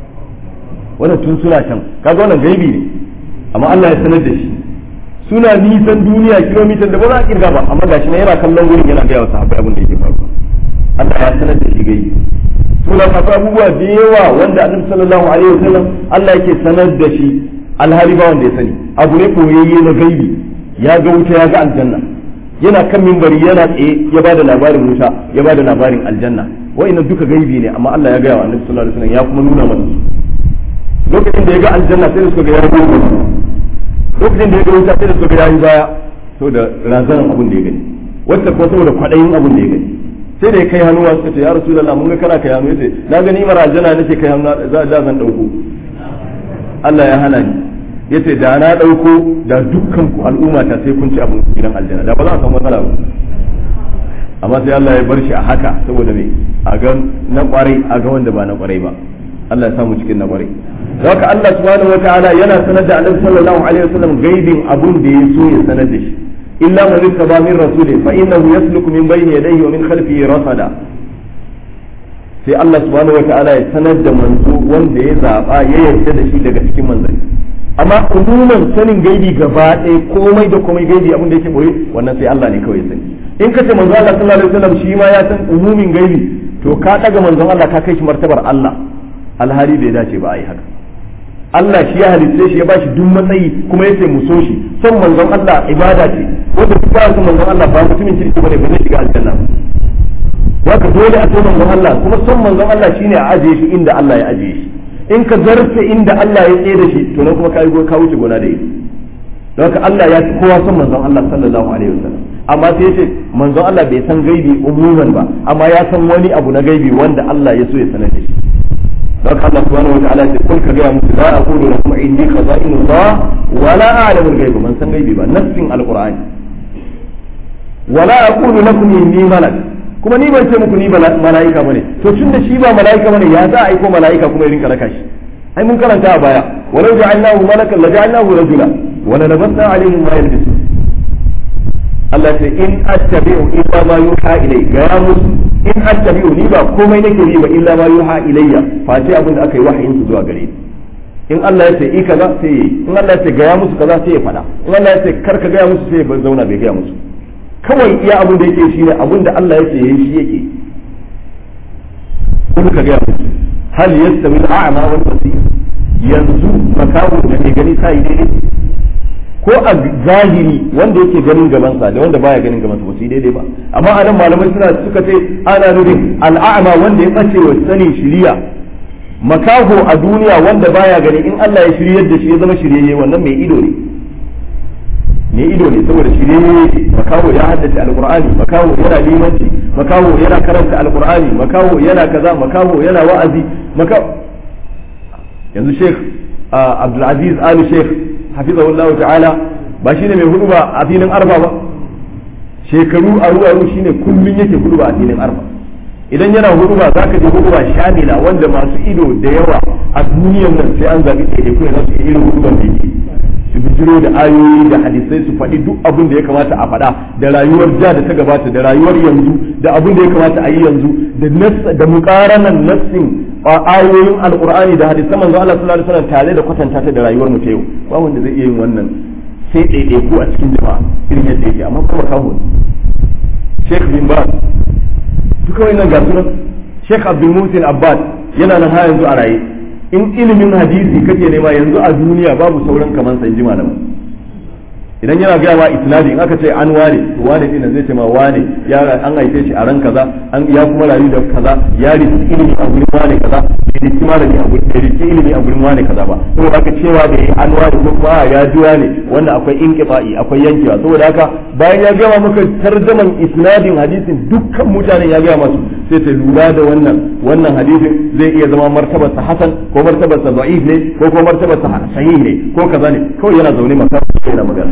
wannan tun suna can kaga wannan gaibi ne amma Allah ya sanar da shi suna nisan duniya kilomitan da ba za a kirga ba amma gashi na yana kallon wurin yana ga wa sahabbai abin da yake faruwa Allah ya sanar da shi gaibi suna masu abubuwa da yawa wanda annabi sallallahu alaihi wasallam Allah yake sanar da shi alhali ba wanda ya sani abu ne koyayye na gaibi ya ga wuta ya ga aljanna yana kan mimbari yana tsaye ya bada labarin wuta ya bada labarin aljanna wa'annan duka gaibi ne amma Allah ya ga wa annabi sallallahu alaihi wasallam ya kuma nuna mana lokacin da ya ga aljanna sai da suka ga ya ga lokacin da ya ga wuta sai da suka ga ya yi baya saboda razanan abin da ya gani wacce kuma saboda kwaɗayin abin da ya gani sai da ya kai hannuwa suka ce ya rasulullah mun ga kana kai hannu yace na gani mara aljanna nake kai hannu za da zan dauko Allah ya hana ni yace da na dauko da dukkan ku al'umma ta sai kun ci abin gidan aljanna da ba za a samu matsala ba amma sai Allah ya bar shi a haka saboda me a ga na kwarai a ga wanda ba na kwarai ba Allah ya samu cikin na kwarai haka Allah subhanahu wataala yana sanar da Annabi sallallahu alaihi wasallam gaibin abun da ya so ya sanar da shi إلا من ارتضى من رسوله فإنه يسلك من بين يديه ومن خلفه رصدا sai Allah subhanahu wataala ya sanar da manzo wanda ya zaba ya yarda da shi daga cikin manzanni amma umuman sanin gaibi gaba ɗaya komai da komai gaibi abin da yake boye wannan sai Allah ne kawai ya sani in kace manzo Allah sallallahu alaihi wasallam shi ma ya san umumin gaibi to ka daga manzon Allah ka kai shi martabar Allah alhali bai dace ba a yi haka Allah shi ya halitta shi ya bashi duk matsayi kuma yace mu so shi son manzon Allah ibada ce wanda duk ba son manzon Allah ba mutumin kirki bane ba zai shiga aljanna haka dole a so manzon Allah kuma son manzon Allah shine a ajiye shi inda Allah ya ajiye shi in ka zarce inda Allah ya tsaye da shi to nan kuma kai ka wuce gona da ita don haka Allah ya fi kowa son manzon Allah sallallahu alaihi wasallam amma sai yace manzon Allah bai san gaibi umuman ba amma ya san wani abu na gaibi wanda Allah ya so ya sanar da shi don Allah subhanahu wa ta'ala ce kun ka ga musu la aqulu lakum indi khaza'inullah wa la a'lamu al-ghaiba man san gaibi ba nassin alqur'ani wa la aqulu lakum inni malak kuma ni ban ce muku ni mala'ika bane to tun da shi ba mala'ika bane ya za a aiko mala'ika kuma ya rinka raka shi ai mun karanta a baya walau ja'alnahu malakan la ja'alnahu rajula wa la labasna alaihim ma yalbisu Allah ce in attabi'u illa ma yuha ilayka ya musu in attabi'u ni ba komai nake yi ba illa ma yuha ilayya face abin da aka yi wahayin su zuwa gare ni in Allah ya ce i kaza sai yi in Allah ya ce gaya musu kaza sai ya fada in Allah ya ce kar ka gaya musu sai ya zauna bai gaya musu kawai iya abin da yake shine abin da Allah ya ce yayi shi yake kuma ka gaya musu hal yastawi al-a'ma wal basir yanzu makawo da ke gani sai daidai ko a zahiri wanda yake ganin gabansa da wanda baya ganin gabansa ba su yi daidai ba amma a nan malamai suna suka ce ana nufin al'a'ma wanda ya ɓace wa sanin shiriya makaho a duniya wanda baya gani in Allah ya shiryar da shi ya zama shiryayye wannan mai ido ne mai ido ne saboda shiryayye makaho ya haddace alqur'ani makaho yana limanci makaho yana karanta alqur'ani makaho yana kaza makaho yana wa'azi makaho yanzu sheikh abdulaziz ali sheikh hafizahullahu ta'ala ba shine mai hudu ba a filin arfa ba shekaru aru aru shine kullun yake hudu ba a filin arfa idan yana hudu ba zaka je hudu ba shamila wanda masu ido da yawa a duniyar nan sai an zabi ɗaya kuma za su iya irin hudu ban da yake su bijiro da ayoyi da hadisai su faɗi duk abin da ya kamata a faɗa da rayuwar ja da ta gabata da rayuwar yanzu da abin da ya kamata a yi yanzu da da muqaranan nassin ayoyin alqur'ani da hadisan manzo Allah sallallahu alaihi wasallam tare da kwatanta ta da rayuwar mu ta yau ba wanda zai iya yin wannan sai ɗaiɗai ko a cikin jama'a irin yadda yake amma kuma kawo Sheikh bin Baz duka wannan ga sunan Sheikh Abdul Muhsin Abbas yana nan har yanzu a raye in ilimin hadisi kake nema yanzu a duniya babu sauran kaman san jima da idan yana gaya ma isnadi in aka ce an wane to wane din zai ce ma wane ya an haife shi a ran kaza an ya kuma rayu da kaza ya riki ilimi a gurin wane kaza bai riki malami a gurin riki ilimi a gurin wane kaza ba saboda haka cewa da an wane ko kuma ya ji wane wanda akwai inqita'i akwai yankewa saboda haka bayan ya gaya maka tarjaman isnadin hadisin dukkan mutanen ya gaya masu sai ta lura da wannan wannan hadisin zai iya zama martabarsa hasan ko martabarsa da'if ne ko kuma martabarsa sahih ne ko kaza ne kawai yana zaune maka yana magana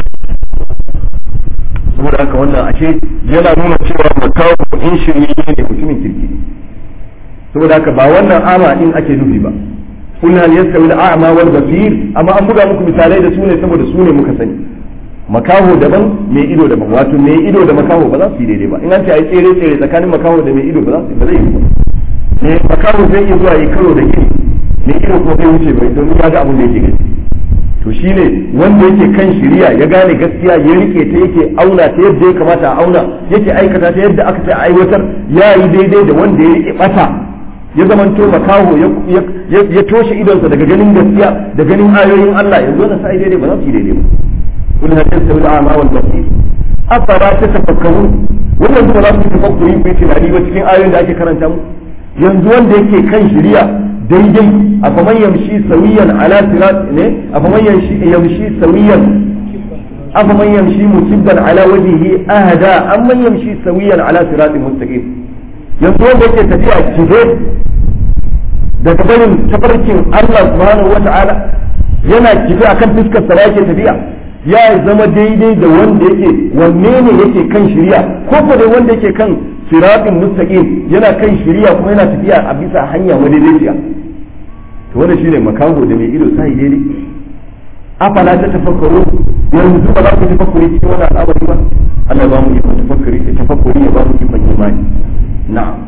saboda haka wannan ashe yana nuna cewa makawo in shirye ne mutumin kirki saboda haka ba wannan ama din ake nufi ba kullu hal yastawi al-a'ma wal basir amma an buga muku misalai da su ne saboda su ne muka sani makaho daban mai ido daban wato mai ido da makaho ba za su yi daidai ba in an ce ai tsere tsere tsakanin makaho da mai ido ba za su ba zai yi ba ne makaho zai iya zuwa yi karo da gini mai ido kuma zai wuce bai don ya ga abin da yake gani to shine wanda yake kan shiriya ya gane gaskiya ya rike ta yake auna ta yadda ya kamata a auna yake aikata ta yadda aka ce a aiwatar ya yi daidai da wanda ya rike bata ya zamanto makaho ya toshe idonsa daga ganin gaskiya da ganin ayoyin Allah yanzu wannan sai daidai ba za su yi daidai ba kul hal yastawi al-a'ma wal basir afara tatafakkarun wannan ba za su tafakkuri ku yi tunani ba cikin ayoyin da ake karanta mu yanzu wanda yake kan shiriya daidai a faman yamshi sawiyan ala sirat ne a faman yamshi sawiyan a faman yamshi musibban ala wajhihi ahda amman yamshi sawiyan ala siratin mustaqim yanzu wanda yake tafiya kife daga barin tafarkin Allah subhanahu wata'ala yana kife akan fuskar sa yake tafiya ya zama daidai da wanda yake wanne ne yake kan shiriya ko ko dai wanda yake kan siratin mustaqim yana kan shiriya kuma yana tafiya a bisa hanya madaidaiciya to wannan shine makaho da mai ido sai daidai afala ta tafakkaru yanzu ba za ku tafakkuri cikin wannan al'amari ba Allah ba mu yi tafakkuri da tafakkuri ya ba mu yi imani na'am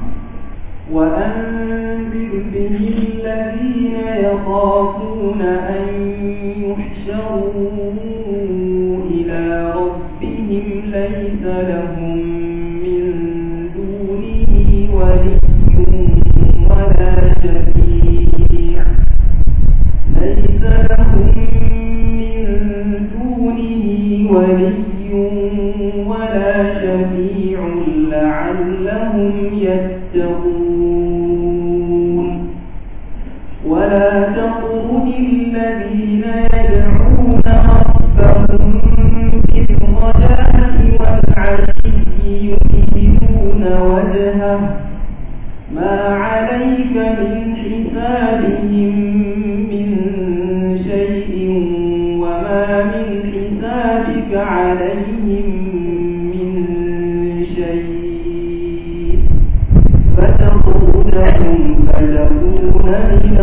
وأنذر به الذين يخافون أن يحشروا إلى ربهم ليس لهم من دونه ولي ولا شفيع ليس لهم من دونه ولي ولا شفيع لعلهم يتقون ولا تطرد الذين يدعون ربهم بالغداة والعشي يريدون وجهه ما عليك من حسابهم من شيء وما من حسابك عليهم من شيء فتطردهم فتكون من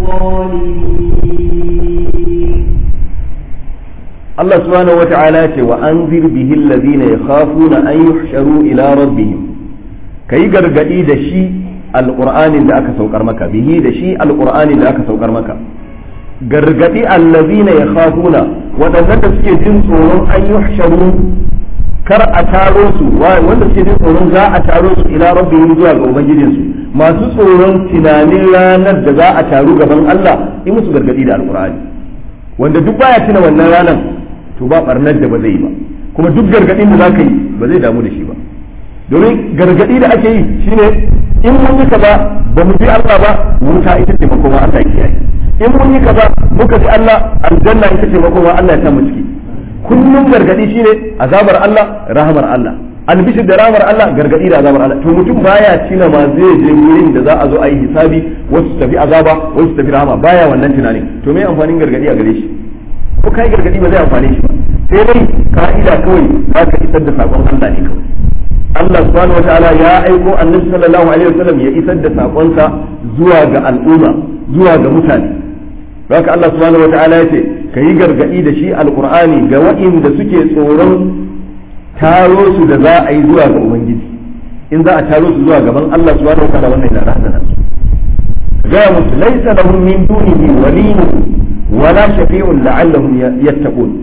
الظالمين Allah subhanahu wa ta'ala ce wa anzir bihi alladhina yakhafuna an yuhsharu ila rabbihim kai gargadi da shi alqur'anin da aka saukar maka bihi da shi alqur'anin da aka saukar maka gargadi alladhina yakhafuna wadanda da suke jin tsoron an yuhsharu kar a taro su wanda suke jin tsoron za a taro su ila rabbihim zuwa ga ubangijinsu masu tsoron tunanin ranar da za a taru gaban Allah in musu gargadi da alqur'ani wanda duk baya tuna wannan ranar to ba barnar da ba zai yi ba kuma duk gargadin da zaka yi ba zai damu da shi ba domin gargadi da ake yi shine in mun yi kaza ba mu bi Allah ba wuta ita ce makoma Allah ya kiyaye in mun yi kaza muka bi Allah aljanna ita ce makoma Allah ya sa mu ciki kullum gargadi shine azabar Allah rahamar Allah albishir da rahamar Allah gargadi da azabar Allah to mutum baya tina ma zai je wurin da za a zo a yi hisabi wasu su tafi azaba wasu su tafi rahama baya wannan tunanin to me amfanin gargadi a gare shi ko kai gargadi ba zai amfane shi ba sai dai ka'ida kawai za ka isar da sakon Allah ne kawai Allah subhanahu wataala ya aiko annabi sallallahu alaihi wasallam ya isar da sakonsa zuwa ga al'umma zuwa ga mutane haka Allah subhanahu wataala ya ce ka yi gargadi da shi alqur'ani ga waɗanda suke tsoron taro su da za a yi zuwa ga ubangiji in za a taro su zuwa gaban Allah subhanahu wataala wannan yana razana su ga musu laysa lahum min dunihi waliyyun wala shafi'un la'allahum yattaqun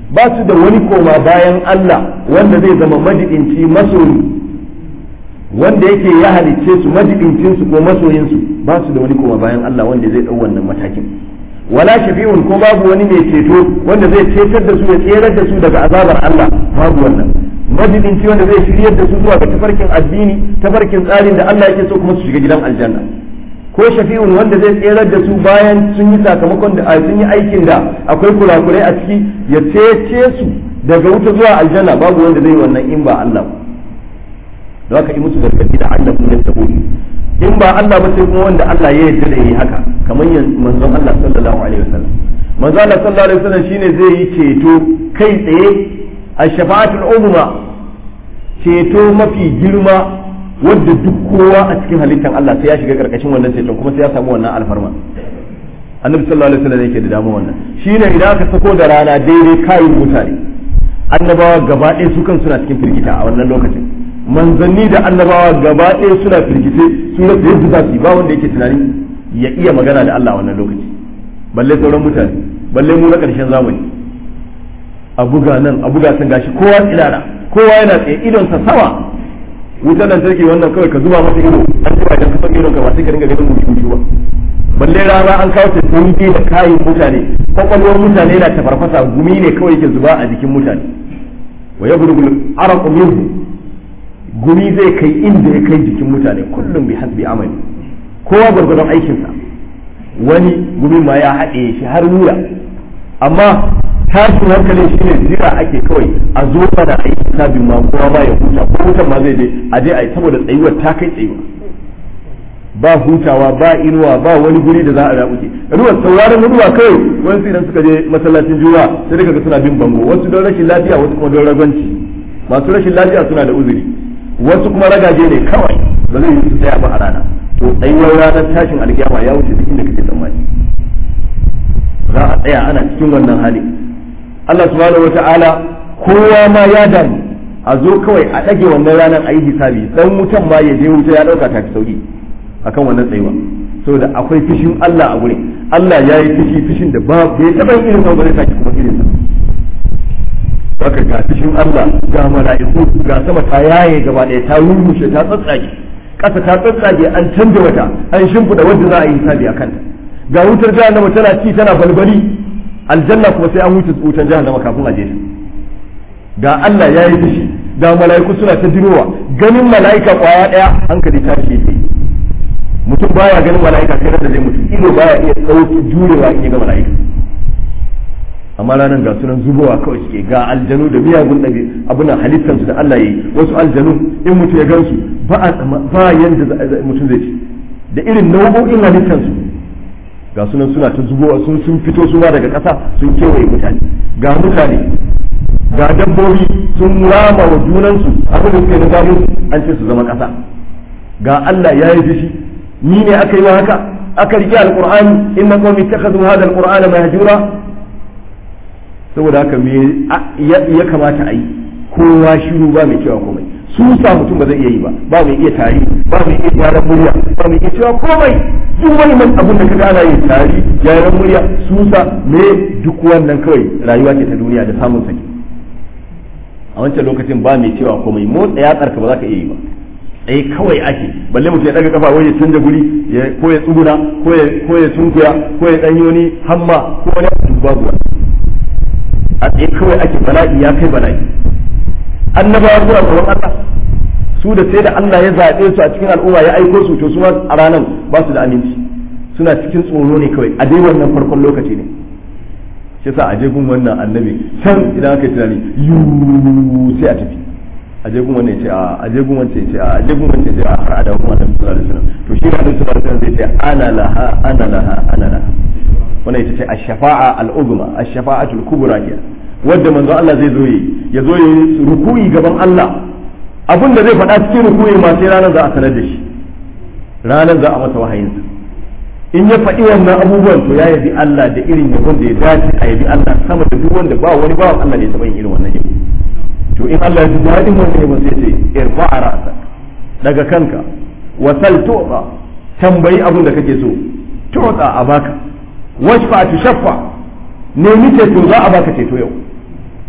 ba su da wani koma bayan Allah wanda zai zama majidinci masoyi wanda yake ya halicce su majidincin su ko masoyin su ba su da wani koma bayan Allah wanda zai dau wannan matakin wala shafi'un ko babu wani mai ceto wanda zai cetar da su ya tserar da su daga azabar Allah babu wannan majidinci wanda zai shiryar da su zuwa ga tafarkin addini tafarkin tsarin da Allah yake so kuma su shiga gidan aljanna ko shafi'un wanda zai tserar da su bayan sun yi sakamakon da sun yi aikin da akwai kurakurai a ciki ya cece su daga wuta zuwa aljanna babu wanda zai wannan in ba Allah ba za ka yi musu gargadi da Allah kun yasta in ba Allah ba sai kuma wanda Allah ya yarda da yi haka kamar manzon Allah sallallahu alaihi wasallam manzon Allah sallallahu alaihi wasallam shine zai yi ceto kai tsaye a shafa'atul uzma ceto mafi girma wadda duk kowa a cikin halittar Allah sai ya shiga karkashin wannan ceton kuma sai ya samu wannan alfarma annabi sallallahu alaihi wasallam yake da dama wannan shine idan aka sako da rana daidai kayin mutane annabawa gaba ɗaya su kan suna cikin firgita a wannan lokacin manzanni da annabawa gaba ɗaya suna firgice su rasa yadda za su yi ba wanda yake tunani ya iya magana da Allah a wannan lokaci balle sauran mutane balle mu na ƙarshen zamani a buga nan a buga can gashi kowa tsirara kowa yana tsaye idonsa sama wutar lantarki wannan kawai ka zuba masa ido an zuba idan ka san idon ka ba sai ka dinga ganin mutu ba balle rana an kawo ta dunge da kayan mutane kwakwalwar mutane na ta farfasa gumi ne kawai ke zuba a jikin mutane wa yablughul araqu minhu gumi zai kai inda ya kai jikin mutane kullum bi hasbi amali kowa gwargwadon aikinsa wani gumi ma ya haɗe shi har wura amma tashin hankalin shi ne jira ake kawai a zo mana a yi hisabin ma kowa ma ya huta ko hutan ma zai je a je a yi saboda tsayuwar ta kai tsayuwa ba hutawa ba inuwa ba wani guri da za a rabuke ruwan sauraron ruwa kawai wasu idan suka je masallacin juma'a sai daga ga suna bin bango wasu don rashin lafiya wasu kuma don ragwanci masu rashin lafiya suna da uzuri wasu kuma ragaje ne kawai ba zai yi su tsaya ba a rana to tsayuwar ranar tashin alkiyama ya wuce duk inda kake tsammani za a tsaya ana cikin wannan hali Allah subhanahu wata'ala kowa ma ya damu a zo kawai a ɗage wannan ranar a yi hisabi dan wutan ma ya je wuta ya ɗauka ta fi sauki akan wannan tsayuwa saboda akwai fishin Allah a gurin Allah ya yi fishi fishin da ba bai taɓa yin irin sa ba zai sake kuma irin sa haka ga fishin Allah ga mala'iku ga sama ta yaye gaba ɗaya ta rurrushe ta tsatsage ƙasa ta tsatsage an canja wata an shimfiɗa wanda za a yi hisabi a kanta ga wutar jahannama tana ci tana balbali aljanna kuma sai an wuce wutar jahannama kafin a je ta ga Allah ya yi fushi ga mala'iku suna ta jirowa ganin mala'ika kwaya ɗaya hankali ta shi yake mutum baya ganin mala'ika sai da zai mutu ido baya iya ɗauki jurewa in ya ga mala'ika amma ranar ga sunan zubowa kawai suke ga aljanu da miyagun ɗabi abunan halittansu da Allah ya yi wasu aljanu in mutum ya gansu ba a ba yanda mutum zai ci da irin nau'o'in halittansu ga sunan suna ta zubowa sun sun fito su daga ƙasa sun kewaye mutane ga mutane ga dabbobi sun rama wa junansu abin da suke na gano an ce su zama ƙasa ga Allah ya yi fushi ni ne aka yi wa haka aka rike alqur'ani inna qawmi ittakhadhu hadha alqur'ana mahjura saboda haka me ya kamata a yi kowa shiru ba mai cewa komai su sa mutum ba zai iya yi ba ba mai iya tari ba mai iya gyaran murya ba mai iya cewa komai duk wani man abun da kaga ana yin tari gyaran murya su sa me duk wannan kawai rayuwa ce ta duniya da samun saki a wancan lokacin ba mai cewa komai motsa ya tsarka ba za ka iya yi ba tsaye kawai ake balle mutum ya daga kafa wai ya canza guri ko ya tsuguna ko ya ko ya sunkuya ko ya danyi wani hamma ko wani abu babu wani a tsaye kawai ake bala'i ya kai bala'i annabawa suna tsoron Allah su da sai da Allah ya zaɓe su a cikin al'umma ya aiko su to su ma a ranar ba su da aminci suna cikin tsoro ne kawai a dai wannan farkon lokaci ne shi sa a je gun wannan annabi can idan aka yi tunani yu sai a tafi a je gun wannan ce a a je gun wancan ce a a je gun wancan ce a har a dawo gun wannan sallallahu alaihi wasallam to shi da sallallahu alaihi wasallam zai ce ana laha ana laha ana laha wannan ita ce ash-shafa'a al-uzma ash-shafa'atul kubra ke wanda manzo Allah zai zo yi ya zo yi ruku'i gaban Allah abin da zai faɗa cikin ruku'i ma sai ranar za a sanar da shi ranar za a masa wahayinsa in ya faɗi wannan abubuwan to ya yabi Allah da irin yabon da ya dace a yabi Allah sama da duk wanda ba wani bawan Allah da ya taɓa yin irin wannan yabo to in Allah ya ji daɗin wannan yabon sai ce irfa'a ra'sak daga kanka wasal tu'ta tambayi abin da kake so tu'ta a baka washfa tu shaffa nemi ceto za a baka ceto yau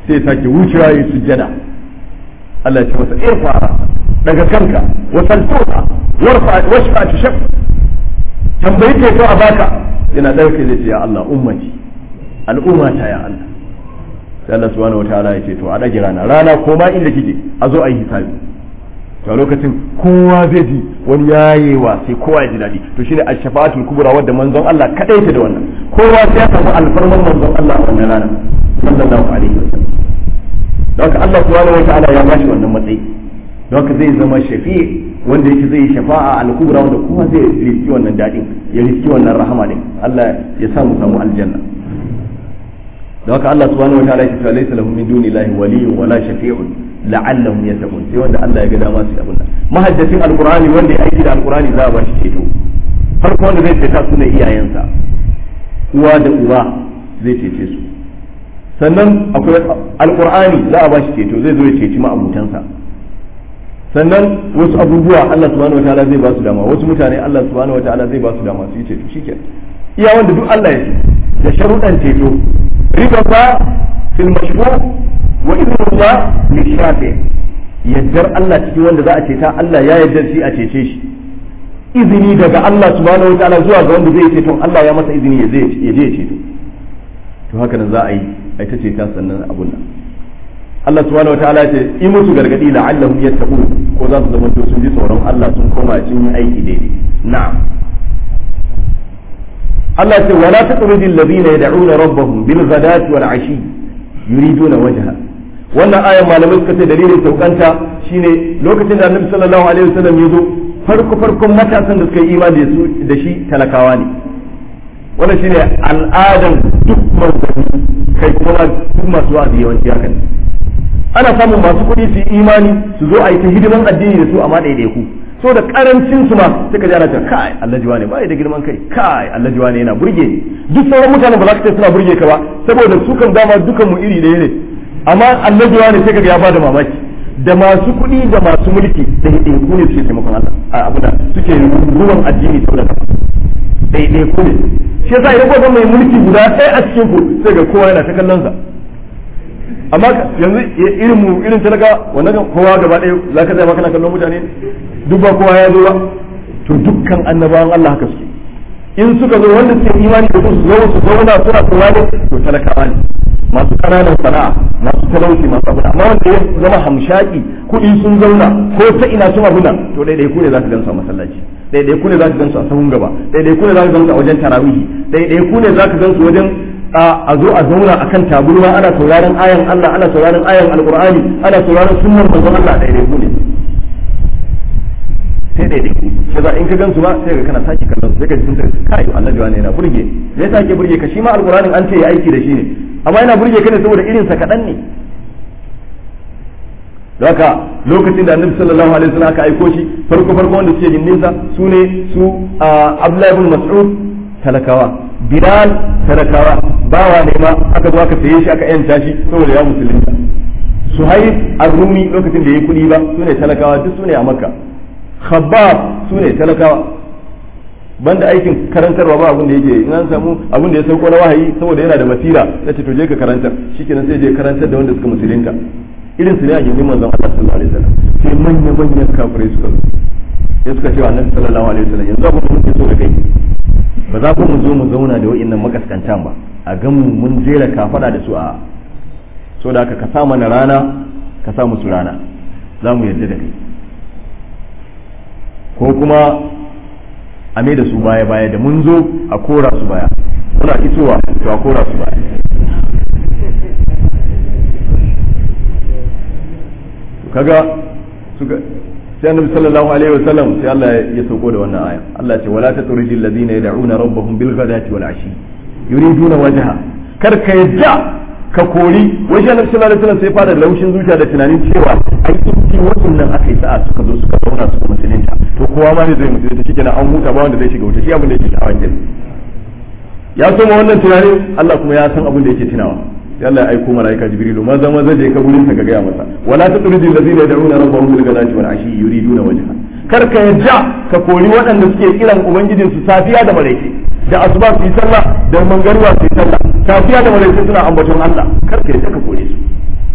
sai ya sake wucewa ya sujjada Allah ya ce masa irfa daga kanka wa saltuka warfa washfa tushaf tambayi ke to a baka yana dauke zai ce ya Allah ummati al'ummata ya Allah sai Allah subhanahu wataala ya ce to a dage rana rana ko ma inda kike a zo a yi hisabi to a lokacin kowa zai ji wani yayewa sai kowa ya ji daɗi to shine ash-shafa'atul kubra wadda manzon Allah kadai ta da wannan kowa sai ya samu alfarman manzon Allah a wannan rana sallallahu alaihi wasallam don haka Allah subhanahu wataala ya bashi wannan matsayi don haka zai zama shafi'i wanda yake zai shafa'a al-kubra wanda kowa zai riski wannan daɗin ya riski wannan rahama din Allah ya samu samu aljanna da haka Allah subhanahu wataala yake cewa laysa lahum min duni llahi waliyyun wala shafi'un la'allahum yattaqun sai wanda Allah ya ga dama su abun nan mahaddacin alqur'ani wanda ya aiki da alqur'ani za a ba shi ceto farko wanda zai ceta su ne iyayensa uwa da uba zai cece su sannan akwai alqur'ani za a ba shi ceto zai zo ya ceci ma'abutansa sannan wasu abubuwa Allah subhanahu wataala zai ba su dama wasu mutane Allah subhanahu wataala zai ba su dama su yi ceto shikenan iya wanda duk Allah ya ce da sharuɗan ceto riba ba fil mashru wa idnullah li shafi yaddar Allah cikin wanda za a ceta Allah ya yaddar shi a cece shi izini daga Allah subhanahu wataala zuwa ga wanda zai ceto Allah ya masa izini ya je ya ceto to haka nan za a yi ai ta ceta sannan abun nan Allah subhanahu wataala ce in musu gargadi la'allahum yattaqun ko za su zama to sun ji tsoron Allah sun koma cikin aiki daidai na'am Allah ce wala taqrudi alladhina yad'una rabbahum bil ghadati wal ashi yuriduna wajha wannan ayan malamai suka ce dalilin saukanta shine lokacin da Annabi sallallahu alaihi wasallam ya zo farko farkon matasan da suka yi imani da su da shi talakawa ne wannan shine al'adan duk manzanni kai kuma duk masu wa'azi yawanci haka ne ana samun masu kuɗi su yi imani su zo a yi ta hidiman addini da su amma ɗaiɗaiku so da karancin su ma suka ji ana cewa kai Allah jiwa ne ba da girman kai kai Allah jiwa ne yana burge ni duk sauran mutanen ba za ka ce suna burge ka ba saboda su kan dama dukan mu iri ɗaya ne amma Allah jiwa ne sai kaga ya bada mamaki da masu kuɗi da masu mulki da ɗaiɗaiku ne suke taimakon Allah a abu da suke ruwan addini sau da kafa ɗaiɗaiku ne shi yasa idan kuka mai mulki guda ɗaya a cikin ku sai ga kowa yana ta kallon sa amma yanzu irin mu irin talaka wannan kowa gaba ɗaya za ka zama kana kallon mutane duk ba kowa ya zo ba to dukkan annabawan Allah haka suke in suka zo wanda suke imani da su zo su zauna suna kowa ne to talakawa ne masu ƙananan sana'a masu talauci masu abu amma wanda ya zama hamshaki kuɗi sun zauna ko ta ina sun abuna to ɗaiɗai ku ne za ka gansu a masallaci ɗaiɗai ku ne za ka gansu a sahun gaba ɗaiɗai ku ne za ka gansu a wajen tarawihi ɗaiɗai ku ne za ka gansu wajen a zo a zauna akan taburma ana sauraron ayan Allah ana sauraron ayan alqur'ani ana sauraron sunnar manzon Allah ɗaiɗai ku ne sai ɗaiɗai ku sai za in ka gansu ba sai ka kana sake kallon sai ka ji sun ce kai Allah jiwa ne yana burge me yasa ke burge ka shi ma alqur'anin an ce ya aiki da shi ne amma yana burge ka ne saboda irin sa kaɗan ne haka lokacin da annabi sallallahu alaihi wasallam aka aiko shi farko farko wanda suke gindinsa su ne su Abdullahi ibn Mas'ud talakawa Bilal talakawa bawa ne ma aka zo aka saye shi aka yanta shi saboda ya musulunta Suhaib Ar-Rumi lokacin da yayi kudi ba su ne talakawa duk su ne a Makka Khabbab su ne talakawa banda aikin karantarwa ba abin da yake in an samu abin da ya sauko na wahayi saboda yana da basira ya ce to je ka karantar shikenan sai je karantar da wanda suka musulunta irin su ne a gindin manzon Allah sallallahu alaihi wasallam sai manya manyan kafirai suka zo sai suka ce wa annabi sallallahu alaihi wasallam yanzu abin da muke so da kai ba za ku mu zo mu zauna da wa'annan makaskantan ba a gan mu mun jera kafada da su a so da ka sa mana rana ka sa musu rana za mu yarda da kai ko kuma a mai da su baya baya da mun zo a kora su baya muna isowa to a kora su baya kaga suka sai annabi sallallahu alaihi wasallam sai Allah ya sauko da wannan aya Allah ya ce wala tatriji alladhina yad'una rabbahum bil ghadati wal ashi yuriduna wajha kar ka yadda ka kori wajen annabi sallallahu alaihi wasallam sai fara laushin zuciya da tunanin cewa ai in wannan aka yi sa'a suka zo suka zauna suka musulunta to kowa ma ne zai musulunta shikenan an huta ba wanda zai shiga wuta shi abin da yake sha'awa kenan ya soma wannan tunanin Allah kuma ya san abin da yake tunawa yalla ya aiko malaika jibrilu maza maza je ka gurin ka gaya masa wala tutridil ladina yad'una rabbahum bil ghadati wal ashi yuriduna wajha kar ka yadda ka kori waɗanda suke kiran ubangijin su safiya da maraice da asuba su yi sallah da mangarwa su yi sallah safiya da maraice suna ambaton Allah kar ka yadda ka kore su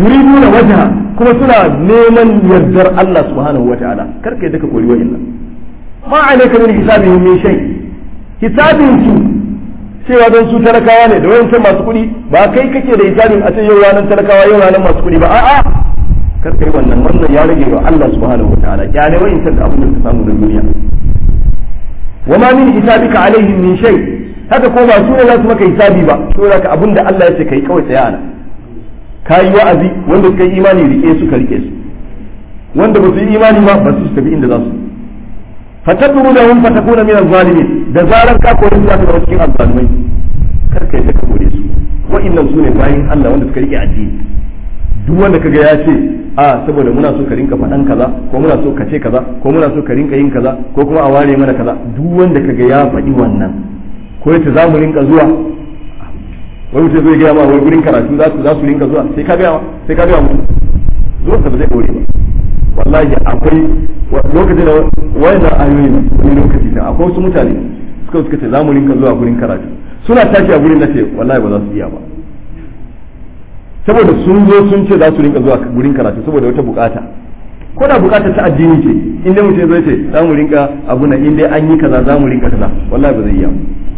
yuriduna wajha kuma suna neman yardar Allah subhanahu wataala kar ka yadda ka koyi wa'annan ma alayka min hisabihim min shay hisabin su cewa don su talakawa ne da wayancan masu kuɗi ba kai kake da hisabin a ce yau ranar talakawa yau ranar masu kuɗi ba a'a kar kai wannan wannan ya rage wa Allah subhanahu wataala kyale wayancan da abin da ka samu da duniya wa ma min hisabika alaihim min shay haka ko ba su ne za su maka hisabi ba to da abin da Allah ya ce kai kawai tsaya ana kayi wa'azi wanda suka yi imani rike su ka rike su wanda ba su yi imani ba ba su tafi inda za su fatadru da hum fatakuna min az-zalimin da zarar ka kore su zaka zama cikin azzalimai kar kai ta kore su wa'annan su ne bayin Allah wanda suka rike addini duk wanda kaga ya ce a saboda muna so ka rinka faɗan kaza ko muna so ka ce kaza ko muna so ka rinka yin kaza ko kuma a ware mana kaza duk wanda kaga ya faɗi wannan ko yace za mu rinka zuwa wai mutum zai gaya ma wai gurin karatu za su za su rinka zuwa sai ka gaya sai ka gaya mutum zuwa ba zai dore ba wallahi akwai lokacin da wayannan ayoyi wani lokaci da akwai wasu mutane suka suka ce za mu rinka zuwa gurin karatu suna tashi a gurin na ce wallahi ba za su iya ba saboda sun zo sun ce za su rinka zuwa gurin karatu saboda wata bukata ko da bukata ta addini ce in dai mutum zai ce za mu rinka abu na in dai an yi kaza za mu rinka kaza wallahi ba zai iya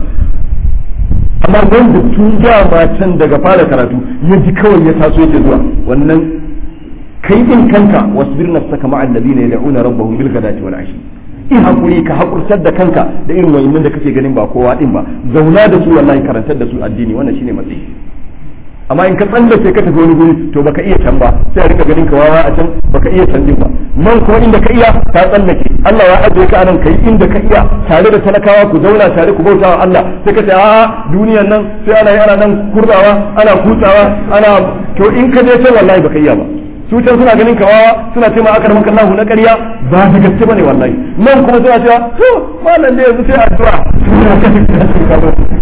amma wanda tun dama can daga fara karatu ya ji kawai ya taso yake zuwa wannan kai din kanka wasbir nafsaka ma'al ladina yad'una rabbahum bil ghadati wal ashi in hakuri ka hakurtar da kanka da irin wayannan da kake ganin ba kowa din ba zauna da su wallahi karantar da su addini wannan shine matsayi amma in ka tsallace ka tafi wani guri to baka iya can ba sai a rika ganin ka wawa a can baka iya can din ba nan kuma inda ka iya ka tsallake Allah ya ajiye ka anan kai inda ka iya tare da talakawa ku zauna tare ku bauta wa Allah sai ka ce a duniyan nan sai ana ana nan kurdawa ana kutsawa ana to in ka je can wallahi baka iya ba su can suna ganin ka wawa suna ce ma aka maka Allah na ƙarya ba da gaske bane wallahi nan kuma suna cewa to malam da yanzu sai addu'a suna ka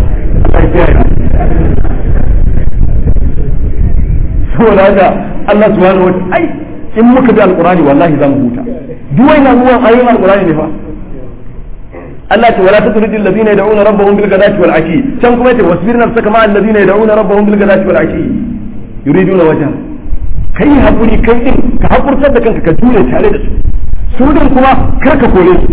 saboda haka Allah subhanahu wa ai in muka bi alqurani wallahi zamu huta duk wannan ruwan ayoyin alqurani ne fa Allah ce wala tatrudi alladhina yad'una rabbahum bil ghadati wal ashi can kuma yace wasbir nafsaka ma alladhina yad'una rabbahum bil ghadati wal ashi yuriduna wajha kai hakuri kai din ka hakurtar da kanka ka jure tare da su su din kuma kar ka kore su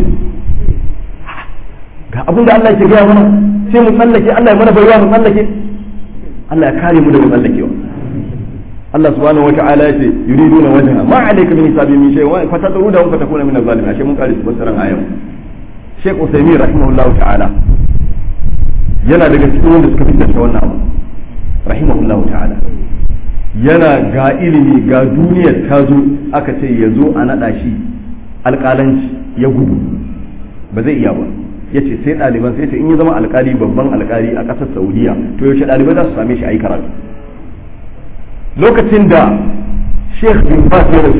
ga abin da Allah ya gaya mana sai mu tsallake Allah ya mana baiwa mu tsallake Allah ya kare mu daga tsallakewa Allah subhanahu wa ta'ala ya ce yuriduna wajha ma alayka min hisabi min shay wa fatadru da fa takuna min az-zalimin ashe mun kare su fasaran ayan Sheikh Uthaymeen rahimahullahu ta'ala yana daga cikin wanda suka fitar da wannan abu rahimahullahu ta'ala yana ga ilimi ga duniyar ta zo aka ce ya zo a naɗa shi alƙalanci ya gudu ba zai iya ba ya ce sai ɗaliban sai ce in ya zama alƙali babban alƙali a ƙasar saudiya to yaushe ɗalibai za su same shi a yi karatu lokacin da sheikh bin bas ya rasu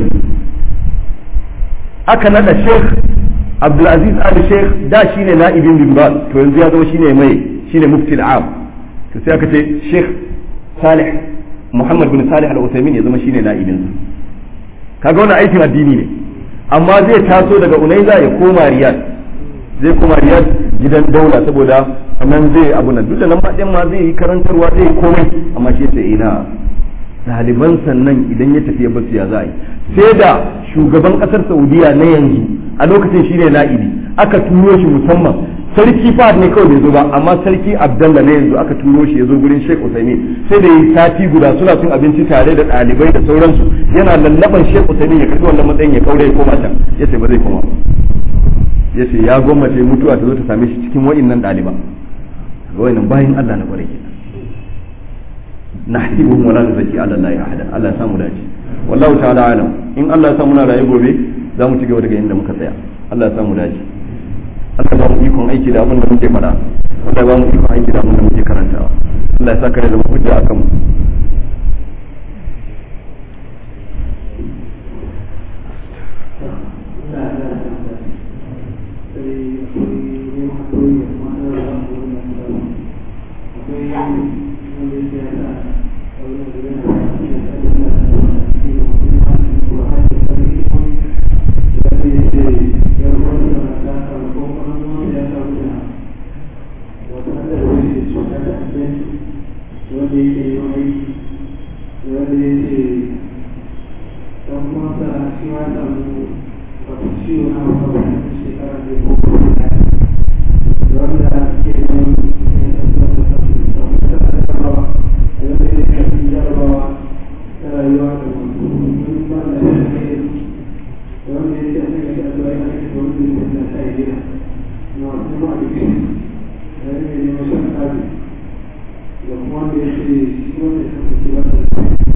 aka naɗa sheikh abdulaziz ali sheikh da shine na'ibin bin bas to yanzu ya zama shine mai shine mufti al'am to sai aka ce sheikh salih muhammad bin salih al-uthaymin ya zama shine na'ibinsa kaga wannan aikin addini ne amma zai taso daga unaiza ya koma riyad zai koma riyad gidan daula saboda nan zai abu nan duk da nan ma ma zai yi karantarwa zai yi komai amma shi ce ina ɗaliban sannan idan ya tafi ya basu ya za a yi sai da shugaban ƙasar saudiya na yanzu a lokacin shine na'ibi aka turo shi musamman sarki fahad ne kawai bai zo ba amma sarki abdallah ne yanzu aka turo shi ya zo gurin sheikh usaini sai da yi sati guda suna cin abinci tare da ɗalibai da sauransu yana lallaban sheikh usaini ya kasu wannan matsayin ya kaure ya koma can ya ce ba zai koma ya ce ya gwammace mutuwa ta zo ta same shi cikin wa'innan ɗaliba wa'innan bayan allah na kwarai kenan nahsibuhum wala nuzaki ala allahi ahada allah ya samu dace wallahu ta'ala alam in allah ya samu na rayu gobe za mu ci gaba daga inda muka tsaya allah ya samu dace Allah ba mu ikon aiki da abin da muke faɗa Allah ba mu ikon aiki da abin da muke karantawa Allah ya saka da zama hujja a kanmu wanda ya ce ɗan masa shi ma samu wato ciwo na wata shekara da ko da wanda ke nan ya tabbata da samu ta jarabawa da wanda ya tafi jarabawa ta rayuwa da wasu wani ba da ya ne da wanda ya ce a cikin da addu'a ya ake da wanda ya tafi ta yi gida na wasu ma da ke da ya ne neman shan kaji da kuma wanda ya ce shi wanda ya tafi ba da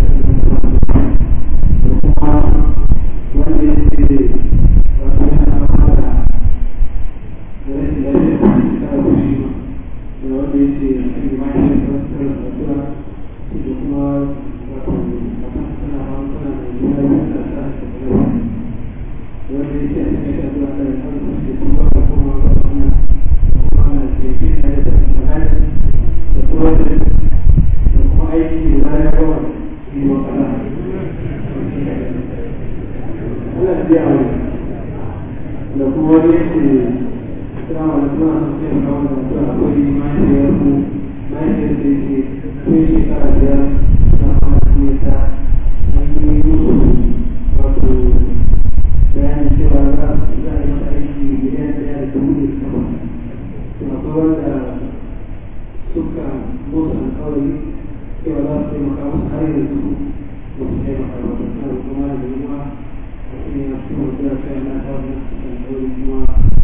da kuma wani yake kama da suna sun ce kawo da suna akwai mahaifiyar mu mahaifiyar da yake tun shekara biyar na mahaifiyar ta an yi musu wato bayanin cewa za a yi masa aiki miliyan ɗaya da dubu da sama to akwai wanda suka musu alkawari cewa za su taimaka musu har yanzu ba su taimaka ba suna kuma da yiwuwa a cikin yasu da kai na kawo alkawari kuma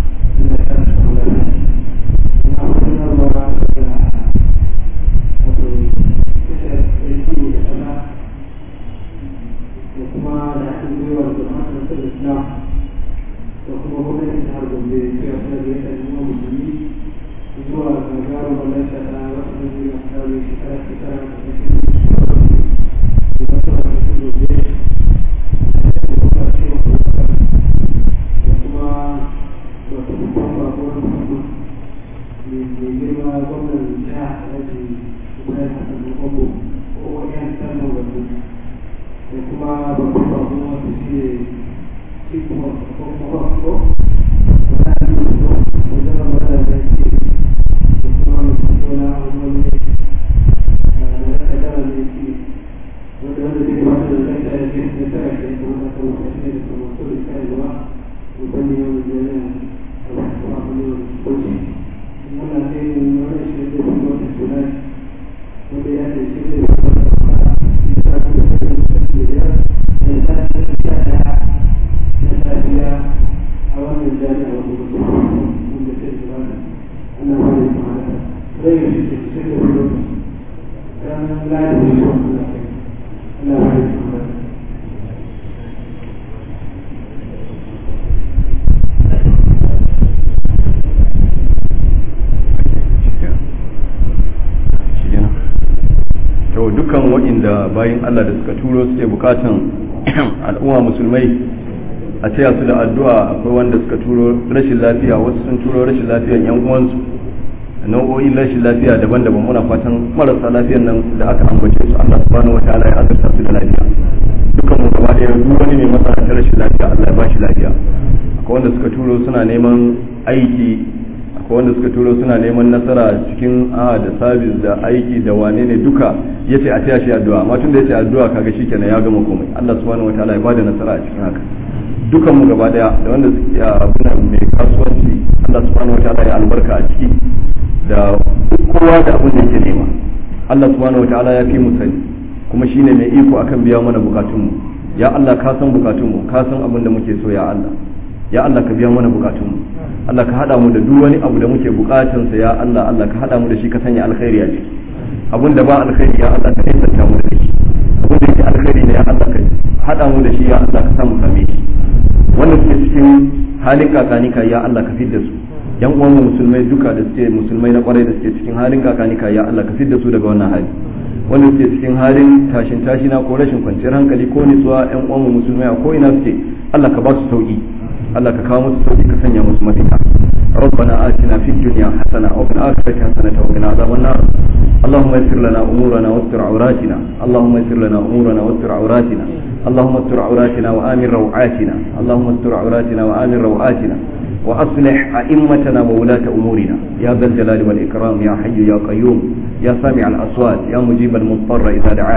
dukkan waɗanda bayan Allah da suka turo suke bukatan al'umma musulmai a taya su da addu'a akwai wanda suka turo rashin lafiya wasu sun turo rashin lafiyan yan uwansu nau'o'in rashin lafiya daban-daban muna fatan marasa lafiyan nan da aka ambace su Allah subhanahu wataala ya azurta su da lafiya dukkan mu gaba ɗaya duk wani mai matsala ta rashin lafiya Allah ya ba shi lafiya akwai wanda suka turo suna neman aiki akwai wanda suka turo suna neman nasara cikin a da sabis da aiki da wane ne duka ya ce a taya shi addu'a amma tun da ya ce addu'a kaga shi kenan ya gama komai Allah subhanahu wataala ya bada nasara a cikin haka dukan mu gaba daya da wanda suke abuna mai kasuwanci Allah subhanahu wataala ya albarka a ciki da kowa da abin da yake nema Allah subhanahu wataala ya fi mu sani kuma shine mai iko akan biya mana bukatun mu ya Allah ka san bukatun mu ka san abin da muke so ya Allah ya Allah ka biya mana bukatun mu Allah ka hada mu da duk wani abu da muke bukatun sa ya Allah Allah ka hada mu da shi ka sanya alkhairi a ciki abun da ba alkhairi ya Allah ka nisanta mu da shi abun da yake alkhairi ne ya Allah ka hada mu da shi ya Allah ka samu same shi wanda suke cikin halin kakanika ya Allah ka fidda su yan uwan mu musulmai duka da suke musulmai na kwarai da suke cikin halin kakanika ya Allah ka fidda su daga wannan hali wanda suke cikin halin tashin tashina ko rashin kwanciyar hankali ko nutsuwa yan uwan mu musulmai a ko ina suke Allah ka ba su sauki Allah ka kawo musu sauki ka sanya musu mafita ربنا آتنا في الدنيا حسنة وفي الآخرة حسنة وقنا عذاب النار اللهم يسر لنا أمورنا واستر عوراتنا اللهم يسر لنا أمورنا واستر عوراتنا اللهم استر عوراتنا وآمن روعاتنا اللهم استر عوراتنا وآمن روعاتنا وأصلح أئمتنا وولاة أمورنا يا ذا الجلال والإكرام يا حي يا قيوم يا سامع الأصوات يا مجيب المضطر إذا دعاه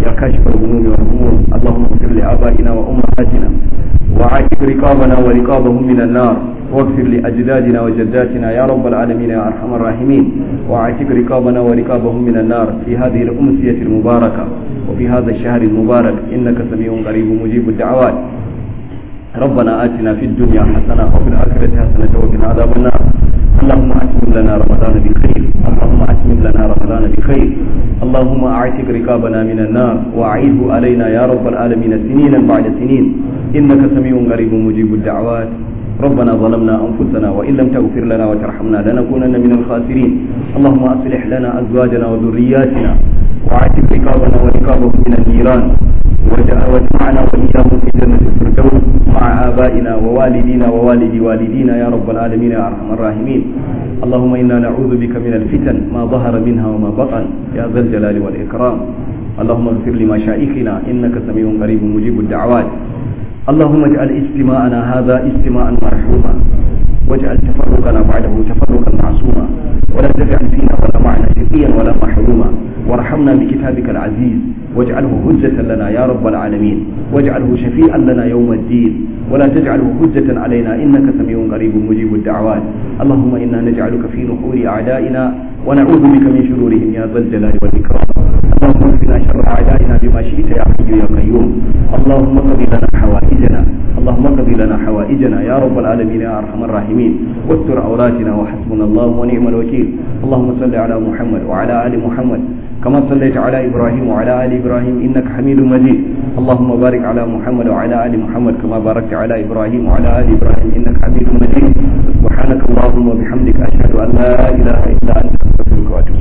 يا كاشف الهموم والهموم اللهم اغفر لآبائنا وأمهاتنا وعاتق رقابنا ورقابهم من النار واغفر لأجدادنا وجداتنا يا رب العالمين يا أرحم الراحمين وعاتق رقابنا ورقابهم من النار في هذه الأمسية المباركة وفي هذا الشهر المبارك إنك سميع قريب مجيب الدعوات ربنا آتنا في الدنيا حسنة وفي الآخرة حسنة وقنا عذاب النار اللهم أتمم لنا رمضان بخير اللهم أتمم لنا رمضان بخير اللهم أعتق رقابنا من النار وأعيده علينا يا رب العالمين سنينا بعد سنين إنك سميع قريب مجيب الدعوات ربنا ظلمنا أنفسنا وإن لم تغفر لنا وترحمنا لنكونن من الخاسرين اللهم أصلح لنا أزواجنا وذرياتنا وعاتق رقابنا ورقابهم من النيران واجمعنا وإياهم في جنة الفردوس مع آبائنا ووالدينا ووالدي والدينا يا رب العالمين يا أرحم الراحمين اللهم إنا نعوذ بك من الفتن ما ظهر منها وما بطن يا ذا الجلال والإكرام اللهم اغفر لمشائخنا إنك سميع قريب مجيب الدعوات اللهم اجعل اجتماعنا هذا اجتماعا مرحوما واجعل تفرقنا بعده تفرقا معصوما ولا تجعل فينا ولا معنا شقيا ولا محروما وارحمنا بكتابك العزيز واجعله حجة لنا يا رب العالمين واجعله شفيعا لنا يوم الدين ولا تجعله حجة علينا إنك سميع قريب مجيب الدعوات اللهم إنا نجعلك في نحور أعدائنا ونعوذ بك من شرورهم يا ذا الجلال والإكرام اللهم اكفنا شر أعدائنا بما شئت يا حي يا قيوم اللهم قضي لنا حوائجنا اللهم قضي لنا حوائجنا يا رب العالمين يا أرحم الراحمين واستر عوراتنا وحسبنا الله ونعم الوكيل اللهم صل على محمد وعلى آل محمد كما صليت على إبراهيم وعلى آل إبراهيم إنك حميد مجيد اللهم بارك على محمد وعلى آل محمد كما باركت على إبراهيم وعلى آل إبراهيم إنك حميد مجيد سبحانك اللهم وبحمدك أشهد أن لا إله إلا أنت أستغفرك وأتوب